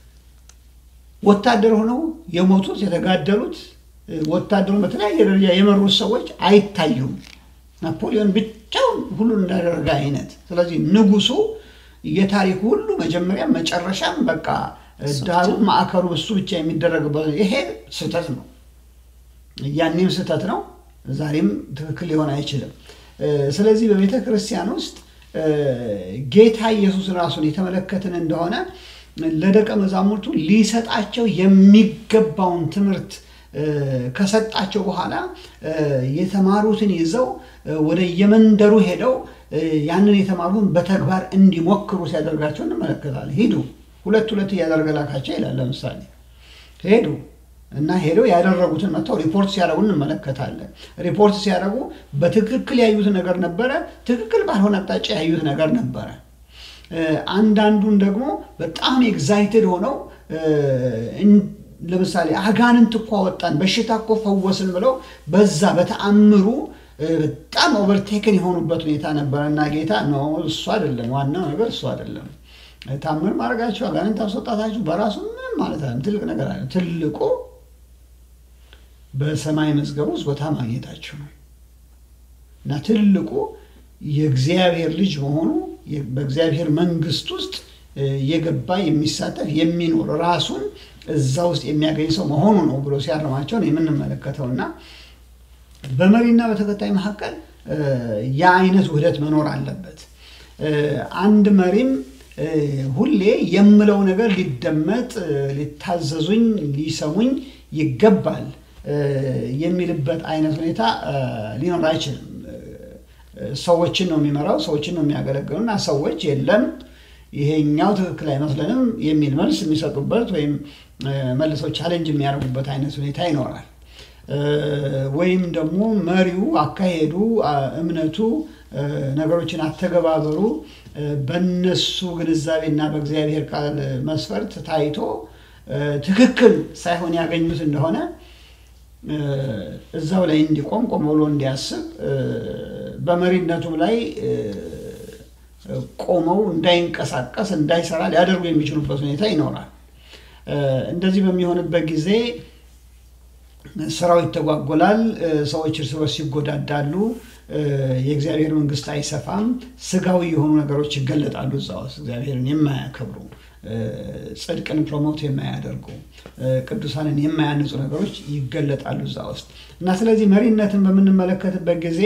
ወታደር ሆነው የሞቱት የተጋደሉት ወታደሩን በተለያየ ደረጃ የመሩት ሰዎች አይታዩም። ናፖሊዮን ብቻውን ሁሉን እንዳደረገ አይነት። ስለዚህ ንጉሱ የታሪኩ ሁሉ መጀመሪያ መጨረሻም በቃ ዳሩ ማዕከሉ እሱ ብቻ የሚደረግበት ይሄ ስህተት ነው። ያኔም ስህተት ነው፣ ዛሬም ትክክል ሊሆን አይችልም። ስለዚህ በቤተ ክርስቲያን ውስጥ ጌታ ኢየሱስ ራሱን የተመለከትን እንደሆነ ለደቀ መዛሙርቱ ሊሰጣቸው የሚገባውን ትምህርት ከሰጣቸው በኋላ የተማሩትን ይዘው ወደ የመንደሩ ሄደው ያንን የተማሩትን በተግባር እንዲሞክሩ ሲያደርጋቸው እንመለከታለን። ሂዱ ሁለት ሁለት እያደረገ ላካቸው ይላል። ለምሳሌ ሄዱ እና ሄደው ያደረጉትን መጥተው ሪፖርት ሲያደርጉ እንመለከታለን። ሪፖርት ሲያደርጉ በትክክል ያዩት ነገር ነበረ፣ ትክክል ባልሆነ አቅጣጫ ያዩት ነገር ነበረ። አንዳንዱን ደግሞ በጣም ኤግዛይትድ ሆነው ለምሳሌ አጋንንት እኮ አወጣን፣ በሽታ እኮ ፈወስን ብለው በዛ በተአምሩ በጣም ኦቨርቴክን የሆኑበት ሁኔታ ነበረ እና ጌታ ነው እሱ አይደለም ዋናው ነገር እሱ አይደለም። ታምር ማድረጋችሁ አጋንንት አስወጣታችሁ በራሱ ምንም ማለት አይደለም፣ ትልቅ ነገር አለ። ትልቁ በሰማይ መዝገብ ውስጥ ቦታ ማግኘታችሁ ነው እና ትልቁ የእግዚአብሔር ልጅ መሆኑ በእግዚአብሔር መንግስት ውስጥ የገባ የሚሳተፍ የሚኖር ራሱን እዛ ውስጥ የሚያገኝ ሰው መሆኑ ነው ብሎ ሲያርማቸው ነው የምንመለከተው እና በመሪና በተከታይ መካከል ያ አይነት ውህደት መኖር አለበት። አንድ መሪም ሁሌ የምለው ነገር ሊደመጥ፣ ሊታዘዙኝ፣ ሊሰሙኝ ይገባል የሚልበት አይነት ሁኔታ ሊኖር አይችልም። ሰዎችን ነው የሚመራው፣ ሰዎችን ነው የሚያገለግለው እና ሰዎች የለም ይሄኛው ትክክል አይመስለንም የሚል መልስ የሚሰጡበት ወይም መልሰው ቻሌንጅ የሚያደርጉበት አይነት ሁኔታ ይኖራል። ወይም ደግሞ መሪው አካሄዱ፣ እምነቱ፣ ነገሮችን አተገባበሩ በነሱ ግንዛቤና በእግዚአብሔር ቃል መስፈርት ታይቶ ትክክል ሳይሆን ያገኙት እንደሆነ እዛው ላይ እንዲቆም ቆም ብሎ እንዲያስብ በመሪነቱም ላይ ቆመው እንዳይንቀሳቀስ እንዳይሰራ ሊያደርጉ የሚችሉበት ሁኔታ ይኖራል። እንደዚህ በሚሆንበት ጊዜ ስራው ይተጓጎላል። ሰዎች እርስ በርስ ይጎዳዳሉ። የእግዚአብሔር መንግስት አይሰፋም። ስጋዊ የሆኑ ነገሮች ይገለጣሉ እዛ ውስጥ እግዚአብሔርን የማያከብሩ ጽድቅን ፕሮሞት የማያደርጉ ቅዱሳንን የማያንጹ ነገሮች ይገለጣሉ እዛ ውስጥ እና ስለዚህ መሪነትን በምንመለከትበት ጊዜ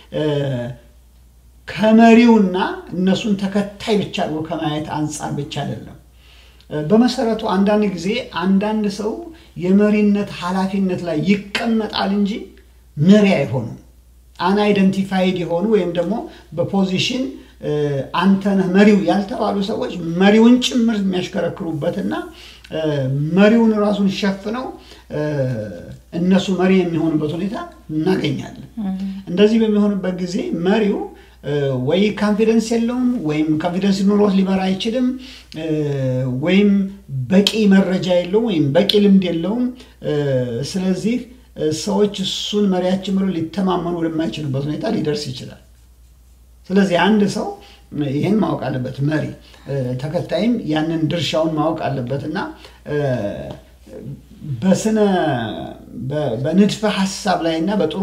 ከመሪውና እነሱን ተከታይ ብቻ አድርጎ ከማየት አንጻር ብቻ አይደለም። በመሰረቱ አንዳንድ ጊዜ አንዳንድ ሰው የመሪነት ኃላፊነት ላይ ይቀመጣል እንጂ መሪ አይሆኑም። አንአይደንቲፋይድ የሆኑ ወይም ደግሞ በፖዚሽን አንተ ነህ መሪው ያልተባሉ ሰዎች መሪውን ጭምር የሚያሽከረክሩበትና መሪውን ራሱን ሸፍነው እነሱ መሪ የሚሆኑበት ሁኔታ እናገኛለን። እንደዚህ በሚሆንበት ጊዜ መሪው ወይ ካንፊደንስ የለውም ወይም ካንፊደንስ ኑሮት ሊመራ አይችልም፣ ወይም በቂ መረጃ የለውም ወይም በቂ ልምድ የለውም። ስለዚህ ሰዎች እሱን መሪያችን ብሎ ሊተማመኑ ወደማይችሉበት ሁኔታ ሊደርስ ይችላል። ስለዚህ አንድ ሰው ይህን ማወቅ አለበት። መሪ ተከታይም ያንን ድርሻውን ማወቅ አለበት እና በስነ በንድፈ ሀሳብ ላይ እና በጥሩ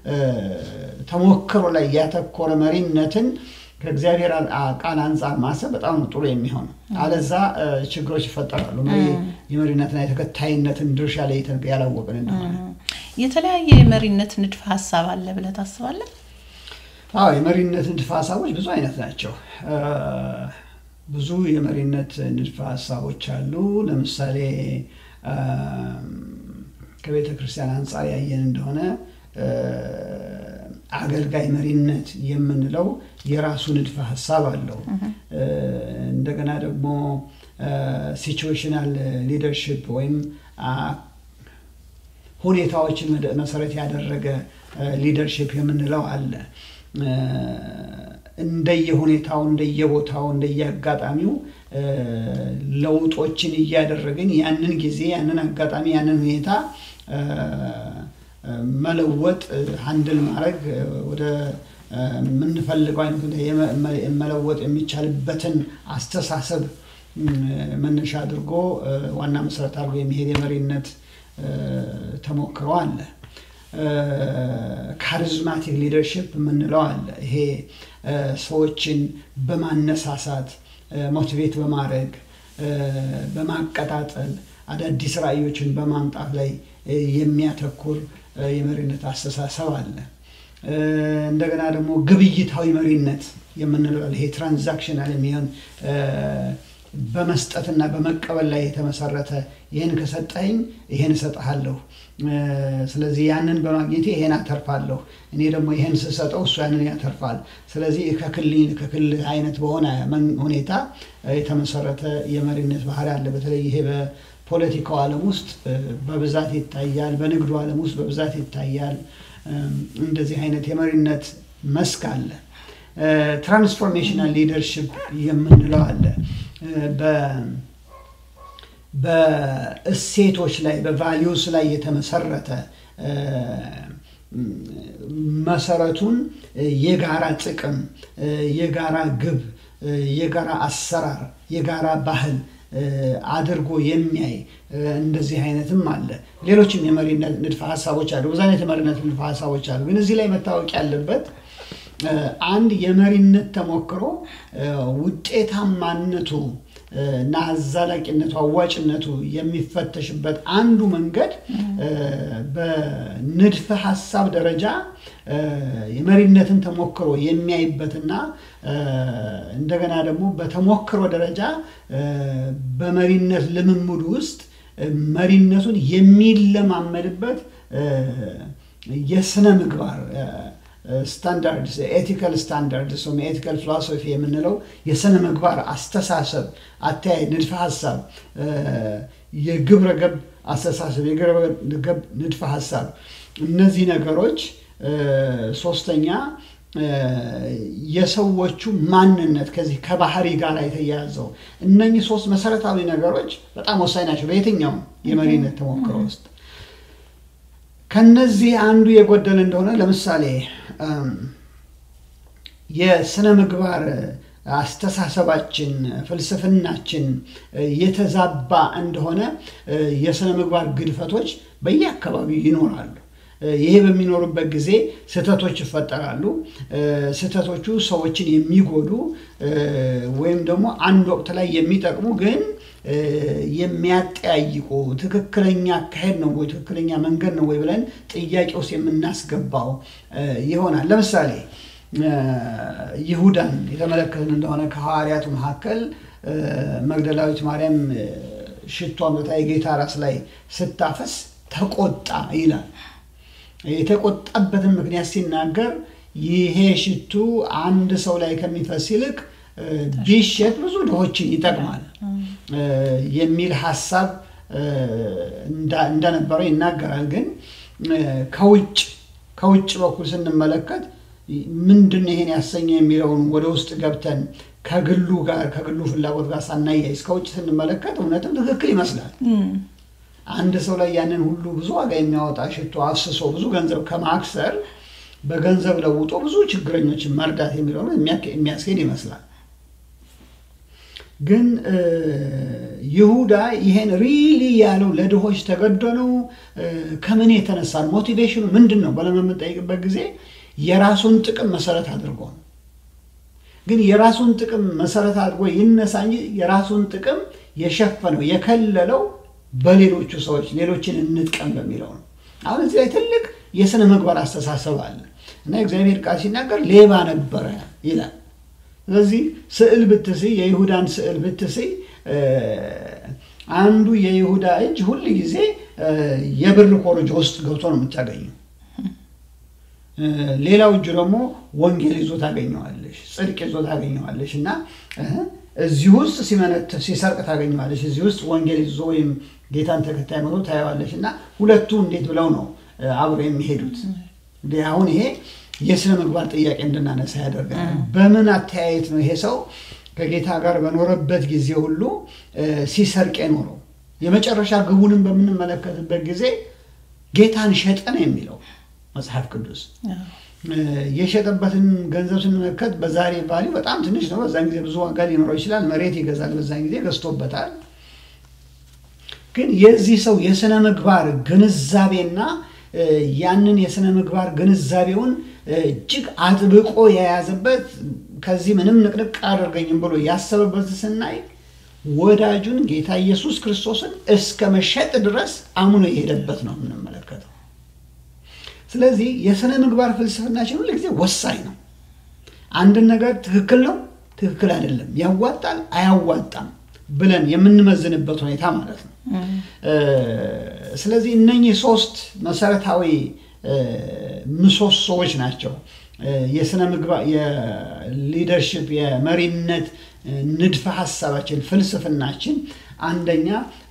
ተሞክሮ ላይ ያተኮረ መሪነትን ከእግዚአብሔር ቃል አንጻር ማሰብ በጣም ጥሩ የሚሆነው። አለዛ ችግሮች ይፈጠራሉ። የመሪነትና የተከታይነትን ድርሻ ላይ ያላወቅን እንደሆነ የተለያየ የመሪነት ንድፈ ሀሳብ አለ ብለህ ታስባለህ? አዎ የመሪነት ንድፈ ሀሳቦች ብዙ አይነት ናቸው። ብዙ የመሪነት ንድፈ ሀሳቦች አሉ። ለምሳሌ ከቤተ ክርስቲያን አንጻር ያየን እንደሆነ አገልጋይ መሪነት የምንለው የራሱ ንድፈ ሀሳብ አለው። እንደገና ደግሞ ሲቹዌሽናል ሊደርሽፕ ወይም ሁኔታዎችን መሰረት ያደረገ ሊደርሽፕ የምንለው አለ። እንደየሁኔታው፣ እንደየቦታው፣ እንደየአጋጣሚው ለውጦችን እያደረግን ያንን ጊዜ፣ ያንን አጋጣሚ፣ ያንን ሁኔታ መለወጥ ሀንድል ማድረግ ወደ የምንፈልገው አይነት መለወጥ የሚቻልበትን አስተሳሰብ መነሻ አድርጎ ዋና መሰረት አድርጎ የሚሄድ የመሪነት ተሞክሮ አለ። ካሪዝማቲክ ሊደርሽፕ የምንለው አለ። ይሄ ሰዎችን በማነሳሳት ሞቲቬት በማድረግ በማቀጣጠል አዳዲስ ራዕዮችን በማምጣት ላይ የሚያተኩር የመሪነት አስተሳሰብ አለ። እንደገና ደግሞ ግብይታዊ መሪነት የምንለው ይሄ ትራንዛክሽናል የሚሆን በመስጠትና በመቀበል ላይ የተመሰረተ ይህን ከሰጠኝ ይህን እሰጥሃለሁ፣ ስለዚህ ያንን በማግኘቴ ይሄን አተርፋለሁ፣ እኔ ደግሞ ይህን ስሰጠው እሱ ያንን ያተርፋል። ስለዚህ ከክልል ከክልል አይነት በሆነ ሁኔታ የተመሰረተ የመሪነት ባህሪ አለ። በተለይ ይሄ በፖለቲካው ዓለም ውስጥ በብዛት ይታያል። በንግዱ ዓለም ውስጥ በብዛት ይታያል። እንደዚህ አይነት የመሪነት መስክ አለ። ትራንስፎርሜሽናል ሊደርሽፕ የምንለው አለ። በእሴቶች ላይ በቫሊዩስ ላይ የተመሰረተ መሰረቱን የጋራ ጥቅም፣ የጋራ ግብ፣ የጋራ አሰራር፣ የጋራ ባህል አድርጎ የሚያይ እንደዚህ አይነትም አለ። ሌሎችም የመሪነት ንድፈ ሀሳቦች አሉ። ብዙ አይነት የመሪነት ንድፈ ሀሳቦች አሉ። ግን እዚህ ላይ መታወቅ ያለበት አንድ የመሪነት ተሞክሮ ውጤታማነቱ እና አዛላቂነቱ አዋጭነቱ የሚፈተሽበት አንዱ መንገድ በንድፈ ሀሳብ ደረጃ የመሪነትን ተሞክሮ የሚያይበትና እንደገና ደግሞ በተሞክሮ ደረጃ በመሪነት ልምምድ ውስጥ መሪነቱን የሚለማመድበት የስነ ምግባር ስታንዳርድስ ኤቲካል ስታንዳርድስ ወይም ኤቲካል ፊሎሶፊ የምንለው የስነ ምግባር አስተሳሰብ፣ አተያይ፣ ንድፈ ሀሳብ፣ የግብረ ገብ አስተሳሰብ፣ የግብረ ገብ ንድፈ ሀሳብ እነዚህ ነገሮች ሶስተኛ የሰዎቹ ማንነት ከዚህ ከባህሪ ጋር የተያያዘው እነኚህ ሶስት መሰረታዊ ነገሮች በጣም ወሳኝ ናቸው በየትኛውም የመሪነት ተሞክሮ ውስጥ። ከነዚህ አንዱ የጎደለ እንደሆነ ለምሳሌ የስነ ምግባር አስተሳሰባችን፣ ፍልስፍናችን የተዛባ እንደሆነ የስነ ምግባር ግድፈቶች በየአካባቢው ይኖራሉ። ይሄ በሚኖሩበት ጊዜ ስህተቶች ይፈጠራሉ። ስህተቶቹ ሰዎችን የሚጎዱ ወይም ደግሞ አንድ ወቅት ላይ የሚጠቅሙ ግን የሚያጠያይቁ ትክክለኛ አካሄድ ነው ወይ ትክክለኛ መንገድ ነው ወይ ብለን ጥያቄ ውስጥ የምናስገባው ይሆናል። ለምሳሌ ይሁዳን የተመለከትን እንደሆነ ከሐዋርያቱ መካከል መግደላዊት ማርያም ሽቶ አምጥታ የጌታ ራስ ላይ ስታፈስ ተቆጣ ይላል። የተቆጣበትን ምክንያት ሲናገር ይሄ ሽቱ አንድ ሰው ላይ ከሚፈስ ይልቅ ቢሸጥ ብዙ ድሆችን ይጠቅማል የሚል ሀሳብ እንደነበረው ይናገራል። ግን ከውጭ ከውጭ በኩል ስንመለከት ምንድን ይሄን ያሰኘው የሚለውን ወደ ውስጥ ገብተን ከግሉ ጋር ከግሉ ፍላጎት ጋር ሳናያይዝ ከውጭ ስንመለከት እውነትም ትክክል ይመስላል። አንድ ሰው ላይ ያንን ሁሉ ብዙ ዋጋ የሚያወጣ ሽቶ አፍስሶ ብዙ ገንዘብ ከማክሰር በገንዘብ ለውጦ ብዙ ችግረኞችን መርዳት የሚለው የሚያስኬድ ይመስላል። ግን ይሁዳ ይሄን ሪሊ ያለው ለድሆች ተገዶ ነው? ከምን የተነሳ ነው? ሞቲቬሽኑ ምንድን ነው ብለን በምንጠይቅበት ጊዜ የራሱን ጥቅም መሰረት አድርጎ ነው። ግን የራሱን ጥቅም መሰረት አድርጎ ይነሳ እንጂ የራሱን ጥቅም የሸፈነው የከለለው በሌሎቹ ሰዎች ሌሎችን እንጥቀም በሚለው ነው። አሁን እዚህ ላይ ትልቅ የስነ ምግባር አስተሳሰብ አለ እና እግዚአብሔር ቃል ሲናገር ሌባ ነበረ ይላል። ስለዚህ ስዕል ብትስይ የይሁዳን ስዕል ብትስይ አንዱ የይሁዳ እጅ ሁል ጊዜ የብር ኮረጆ ውስጥ ገብቶ ነው የምታገኘው። ሌላው እጁ ደግሞ ወንጌል ይዞ ታገኘዋለሽ፣ ጽድቅ ይዞ ታገኘዋለሽ እና እዚህ ውስጥ ሲመነት ሲሰርቅ ታገኘዋለሽ፣ እዚህ ውስጥ ወንጌል ይዞ ወይም ጌታን ተከታይ መቶ ታየዋለሽ እና ሁለቱ እንዴት ብለው ነው አብረው የሚሄዱት? አሁን ይሄ የስነ ምግባር ጥያቄ እንድናነሳ ያደርገናል። በምን አተያየት ነው ይሄ ሰው ከጌታ ጋር በኖረበት ጊዜ ሁሉ ሲሰርቅ የኖረው? የመጨረሻ ግቡንም በምንመለከትበት ጊዜ ጌታን ሸጠ ነው የሚለው መጽሐፍ ቅዱስ። የሸጠበትን ገንዘብ ስንመለከት በዛሬ ቫሊ በጣም ትንሽ ነው። በዛን ጊዜ ብዙ ዋጋ ሊኖረው ይችላል። መሬት ይገዛል። በዛን ጊዜ ገዝቶበታል። ግን የዚህ ሰው የስነ ምግባር ግንዛቤና ያንን የስነ ምግባር ግንዛቤውን እጅግ አጥብቆ የያዘበት ከዚህ ምንም ንቅንቅ አደርገኝም ብሎ ያሰበበት ስናይ ወዳጁን ጌታ ኢየሱስ ክርስቶስን እስከ መሸጥ ድረስ አምኖ የሄደበት ነው የምንመለከተው። ስለዚህ የስነ ምግባር ፍልስፍናችን ሁል ጊዜ ወሳኝ ነው። አንድን ነገር ትክክል ነው፣ ትክክል አይደለም፣ ያዋጣል፣ አያዋጣም ብለን የምንመዝንበት ሁኔታ ማለት ነው። ስለዚህ እነኚህ ሶስት መሰረታዊ ምሰሶዎች ናቸው የስነ ምግባር የሊደርሽፕ የመሪነት ንድፈ ሀሳባችን ፍልስፍናችን። አንደኛ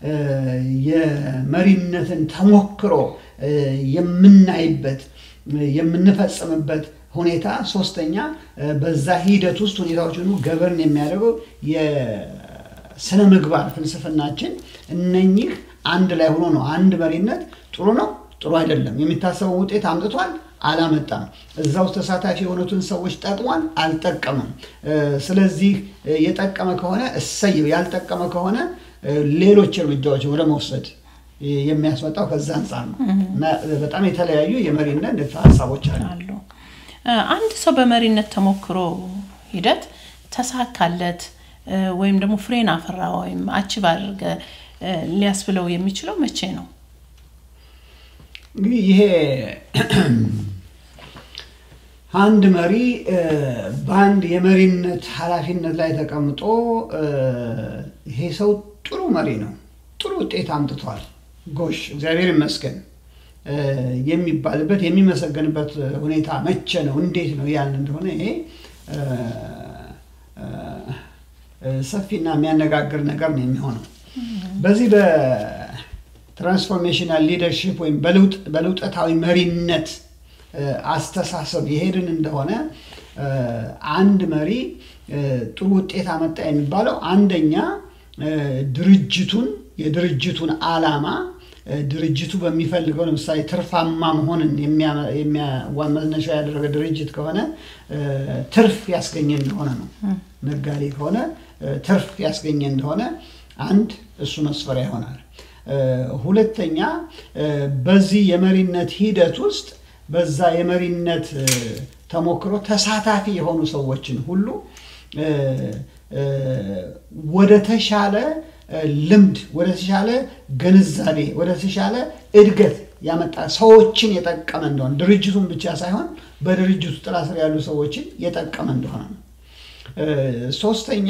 የመሪነትን ተሞክሮ የምናይበት የምንፈጽምበት ሁኔታ፣ ሶስተኛ በዛ ሂደት ውስጥ ሁኔታዎች ሁሉ ገበርን የሚያደርገው የስነ ምግባር ፍልስፍናችን። እነኚህ አንድ ላይ ሆኖ ነው አንድ መሪነት ጥሩ ነው ጥሩ አይደለም፣ የሚታሰበው ውጤት አምጥቷል አላመጣም፣ እዛ ውስጥ ተሳታፊ የሆኑትን ሰዎች ጠቅሟል አልጠቀምም። ስለዚህ የጠቀመ ከሆነ እሰየው፣ ያልጠቀመ ከሆነ ሌሎች እርምጃዎች ወደ መውሰድ የሚያስመጣው ከዛ አንጻር ነው እና በጣም የተለያዩ የመሪነት ንድፈ ሀሳቦች አሉ። አንድ ሰው በመሪነት ተሞክሮ ሂደት ተሳካለት ወይም ደግሞ ፍሬን አፈራ ወይም አችብ አድርገ ሊያስብለው የሚችለው መቼ ነው? እንግዲህ ይሄ አንድ መሪ በአንድ የመሪነት ኃላፊነት ላይ ተቀምጦ ይሄ ሰው ጥሩ መሪ ነው፣ ጥሩ ውጤት አምጥቷል፣ ጎሽ እግዚአብሔር ይመስገን የሚባልበት የሚመሰገንበት ሁኔታ መቼ ነው? እንዴት ነው ያን እንደሆነ ይሄ ሰፊና የሚያነጋግር ነገር ነው የሚሆነው። በዚህ በትራንስፎርሜሽናል ሊደርሽፕ ወይም በለውጠታዊ መሪነት አስተሳሰብ የሄድን እንደሆነ አንድ መሪ ጥሩ ውጤት አመጣ የሚባለው አንደኛ ድርጅቱን የድርጅቱን ዓላማ ድርጅቱ በሚፈልገው ለምሳሌ ትርፋማ መሆንን መነሻ ያደረገ ድርጅት ከሆነ ትርፍ ያስገኘ እንደሆነ ነው። ነጋዴ ከሆነ ትርፍ ያስገኘ እንደሆነ አንድ እሱ መስፈሪያ ይሆናል። ሁለተኛ በዚህ የመሪነት ሂደት ውስጥ በዛ የመሪነት ተሞክሮ ተሳታፊ የሆኑ ሰዎችን ሁሉ ወደ ተሻለ ልምድ፣ ወደ ተሻለ ግንዛቤ፣ ወደ ተሻለ እድገት ያመጣ ሰዎችን የጠቀመ እንደሆነ ድርጅቱን ብቻ ሳይሆን በድርጅቱ ጥላ ስር ያሉ ሰዎችን የጠቀመ እንደሆነ ነው። ሶስተኛ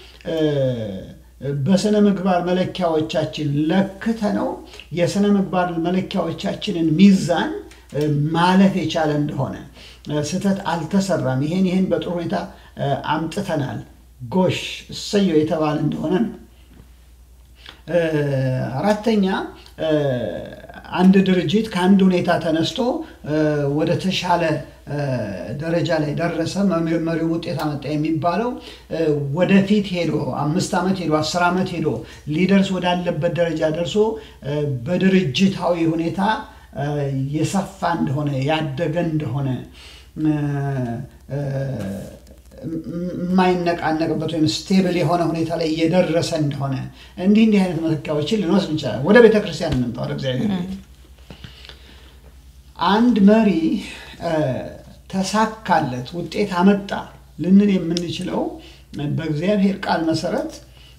በስነ ምግባር መለኪያዎቻችን ለክተ ነው የስነ ምግባር መለኪያዎቻችንን ሚዛን ማለፍ የቻለ እንደሆነ ስህተት አልተሰራም፣ ይሄን ይሄን በጥሩ ሁኔታ አምጥተናል፣ ጎሽ እሰየው የተባለ እንደሆነ ነው። አራተኛ አንድ ድርጅት ከአንድ ሁኔታ ተነስቶ ወደ ተሻለ ደረጃ ላይ ደረሰ፣ መሪው ውጤት አመጣ የሚባለው ወደፊት ሄዶ አምስት ዓመት ሄዶ አስር ዓመት ሄዶ ሊደርስ ወዳለበት ደረጃ ደርሶ በድርጅታዊ ሁኔታ የሰፋ እንደሆነ ያደገ እንደሆነ የማይነቃነቅበት ወይም ስቴብል የሆነ ሁኔታ ላይ እየደረሰ እንደሆነ እንዲህ እንዲህ አይነት መለኪያዎችን ልንወስድ እንችላለን። ወደ ቤተ ክርስቲያን እንምጣ፣ ወደ እግዚአብሔር ቤት። አንድ መሪ ተሳካለት፣ ውጤት አመጣ ልንል የምንችለው በእግዚአብሔር ቃል መሰረት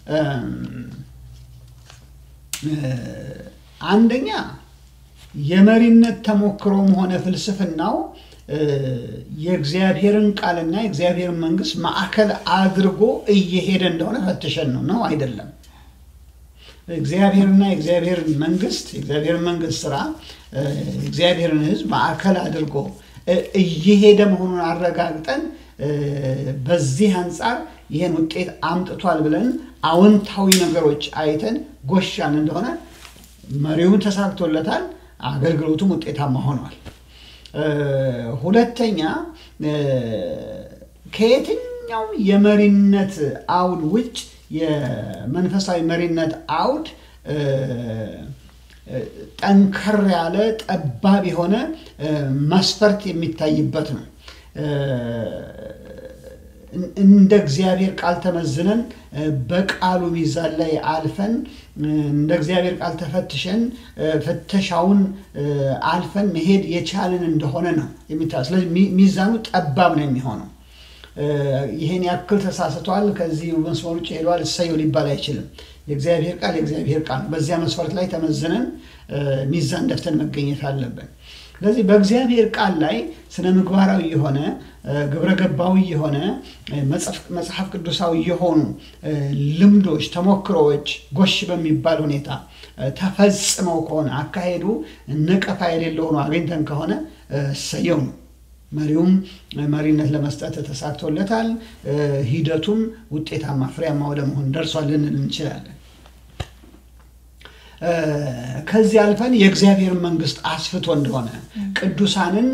አንደኛ የመሪነት ተሞክሮም ሆነ ፍልስፍናው የእግዚአብሔርን ቃልና የእግዚአብሔርን መንግስት ማዕከል አድርጎ እየሄደ እንደሆነ ፈትሸን ነው ነው አይደለም። እግዚአብሔርና የእግዚአብሔርን መንግስት የእግዚአብሔርን መንግስት ስራ እግዚአብሔርን ሕዝብ ማዕከል አድርጎ እየሄደ መሆኑን አረጋግጠን በዚህ አንጻር ይህን ውጤት አምጥቷል ብለን አዎንታዊ ነገሮች አይተን ጎሻን እንደሆነ መሪውን ተሳክቶለታል፣ አገልግሎቱም ውጤታማ ሆኗል። ሁለተኛ ከየትኛውም የመሪነት አውድ ውጭ የመንፈሳዊ መሪነት አውድ ጠንከር ያለ ጠባብ የሆነ መስፈርት የሚታይበት ነው። እንደ እግዚአብሔር ቃል ተመዝነን በቃሉ ሚዛን ላይ አልፈን እንደ እግዚአብሔር ቃል ተፈትሸን ፍተሻውን አልፈን መሄድ የቻልን እንደሆነ ነው የሚታ ስለዚህ ሚዛኑ ጠባብ ነው የሚሆነው። ይህን ያክል ተሳስቷል፣ ከዚህ መስመር ውጭ ሄዷል፣ እሰየው ሊባል አይችልም። የእግዚአብሔር ቃል የእግዚአብሔር ቃል ነው። በዚያ መስፈርት ላይ ተመዝነን ሚዛን ደፍተን መገኘት አለብን። ስለዚህ በእግዚአብሔር ቃል ላይ ስነ ምግባራዊ የሆነ ግብረ ገባዊ የሆነ መጽሐፍ ቅዱሳዊ የሆኑ ልምዶች፣ ተሞክሮዎች ጎሽ በሚባል ሁኔታ ተፈጽመው ከሆነ አካሄዱ ነቀፋ የሌለው ሆኖ አግኝተን ከሆነ ሰየው ነው። መሪውም መሪነት ለመስጠት ተሳክቶለታል። ሂደቱም ውጤታማ ፍሬያማ ወደ መሆን ደርሷል ልንል እንችላለን። ከዚህ አልፈን የእግዚአብሔር መንግስት አስፍቶ እንደሆነ ቅዱሳንን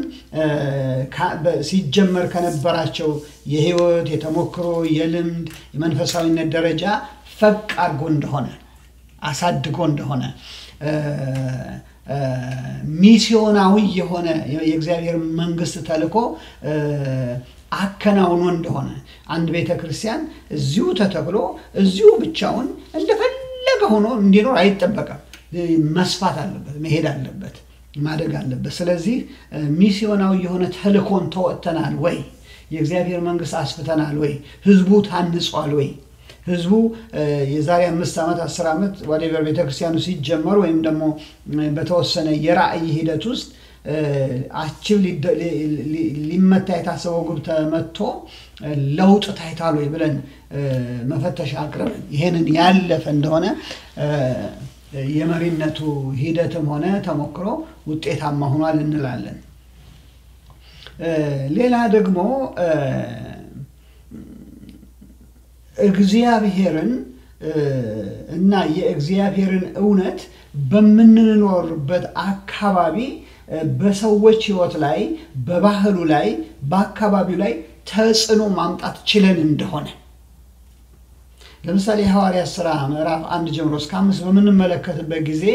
ሲጀመር ከነበራቸው የህይወት የተሞክሮ የልምድ የመንፈሳዊነት ደረጃ ፈቅ አድርጎ እንደሆነ አሳድጎ እንደሆነ ሚስዮናዊ የሆነ የእግዚአብሔር መንግስት ተልኮ አከናውኖ እንደሆነ አንድ ቤተ ክርስቲያን እዚሁ ተተክሎ እዚሁ ብቻውን እንደፈለገ ሆኖ እንዲኖር አይጠበቅም። መስፋት አለበት፣ መሄድ አለበት፣ ማደግ አለበት። ስለዚህ ሚስዮናዊ የሆነ ተልኮን ተወጥተናል ወይ? የእግዚአብሔር መንግስት አስፍተናል ወይ? ህዝቡ ታንጿል ወይ? ህዝቡ የዛሬ አምስት ዓመት አስር ዓመት ዋዴቨር ቤተክርስቲያኑ ሲጀመር ወይም ደግሞ በተወሰነ የራእይ ሂደት ውስጥ አችብ ሊመታ የታሰበው ግብ ተመቶ ለውጥ ታይቷል ወይ ብለን መፈተሻ አቅርበን ይሄንን ያለፈ እንደሆነ የመሪነቱ ሂደትም ሆነ ተሞክሮ ውጤታማ ሆኗል እንላለን። ሌላ ደግሞ እግዚአብሔርን እና የእግዚአብሔርን እውነት በምንኖርበት አካባቢ በሰዎች ሕይወት ላይ በባህሉ ላይ በአካባቢው ላይ ተጽዕኖ ማምጣት ችለን እንደሆነ ለምሳሌ የሐዋርያት ሥራ ምዕራፍ አንድ ጀምሮ እስከ አምስት በምንመለከትበት ጊዜ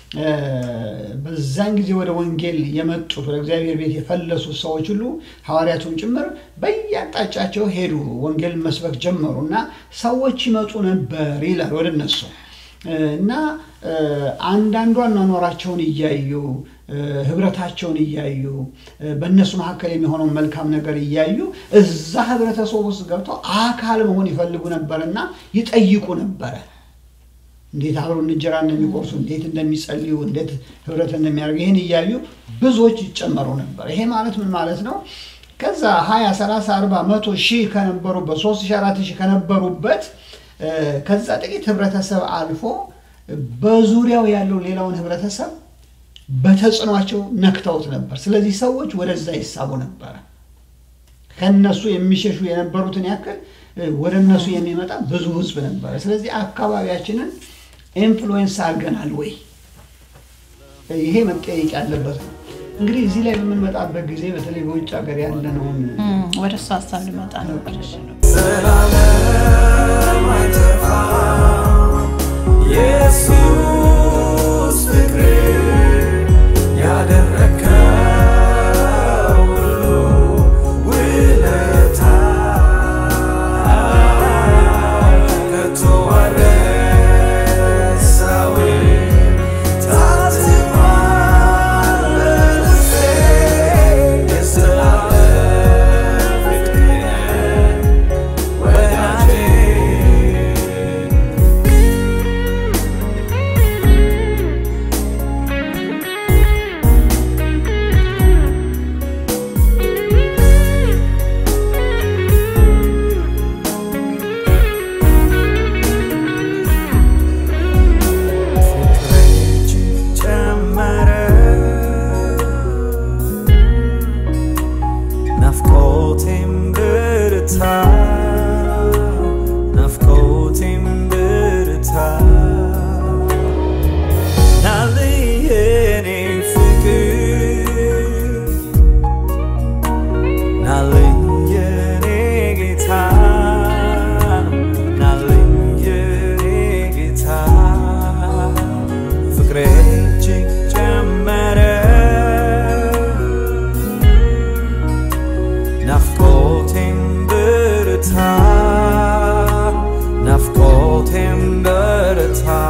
በዛን ጊዜ ወደ ወንጌል የመጡት ወደ እግዚአብሔር ቤት የፈለሱት ሰዎች ሁሉ ሐዋርያቱን ጭምር በየአቅጣጫቸው ሄዱ፣ ወንጌል መስበክ ጀመሩ እና ሰዎች ይመጡ ነበር ይላል ወደ እነሱ እና አንዳንዱ አኗኗራቸውን እያዩ ህብረታቸውን እያዩ በእነሱ መካከል የሚሆነውን መልካም ነገር እያዩ እዛ ህብረተሰብ ውስጥ ገብተው አካል መሆን ይፈልጉ ነበርና ይጠይቁ ነበረ። እንዴት አብረው እንጀራ እንደሚቆርሱ፣ እንዴት እንደሚጸልዩ፣ እንዴት ህብረት እንደሚያደርጉ ይህን እያዩ ብዙዎች ይጨመሩ ነበር። ይሄ ማለት ምን ማለት ነው? ከዛ ሀያ ሰላሳ አርባ መቶ ሺህ ከነበሩበት ሶስት ሺህ አራት ሺህ ከነበሩበት ከዛ ጥቂት ህብረተሰብ አልፎ በዙሪያው ያለው ሌላውን ህብረተሰብ በተጽዕኗቸው ነክተውት ነበር። ስለዚህ ሰዎች ወደዛ ይሳቡ ነበረ። ከነሱ የሚሸሹ የነበሩትን ያክል ወደ እነሱ የሚመጣ ብዙ ህዝብ ነበረ። ስለዚህ አካባቢያችንን ኢንፍሉዌንስ አድርገናል ወይ? ይሄ መጠየቅ ያለበት ነው። እንግዲህ እዚህ ላይ በምንመጣበት ጊዜ በተለይ በውጭ ሀገር ያለነውን ወደ እሱ ሀሳብ ልመጣ ነበር። እሺ ነው ዘላለም አይጠፋም ኢየሱስ ፍቅር ያደረከው ሁሉ ውለታ ከቶ አልረሳውም። ታትሟል በልቤ የዘላለም ፍቅር ወዳጄ ፍቅሬ ጨመረ ናፍቆቴም ብርታ ናፍቆቴም ብርታ ናልኝ የኔ ፍቅር ናልኝ የኔ ጌታ ናልኝ የኔ ጌታ ፍቅሬ እጅግ ጨመረ ናፍቆቴም ብርታ ናፍቆቴም በረታ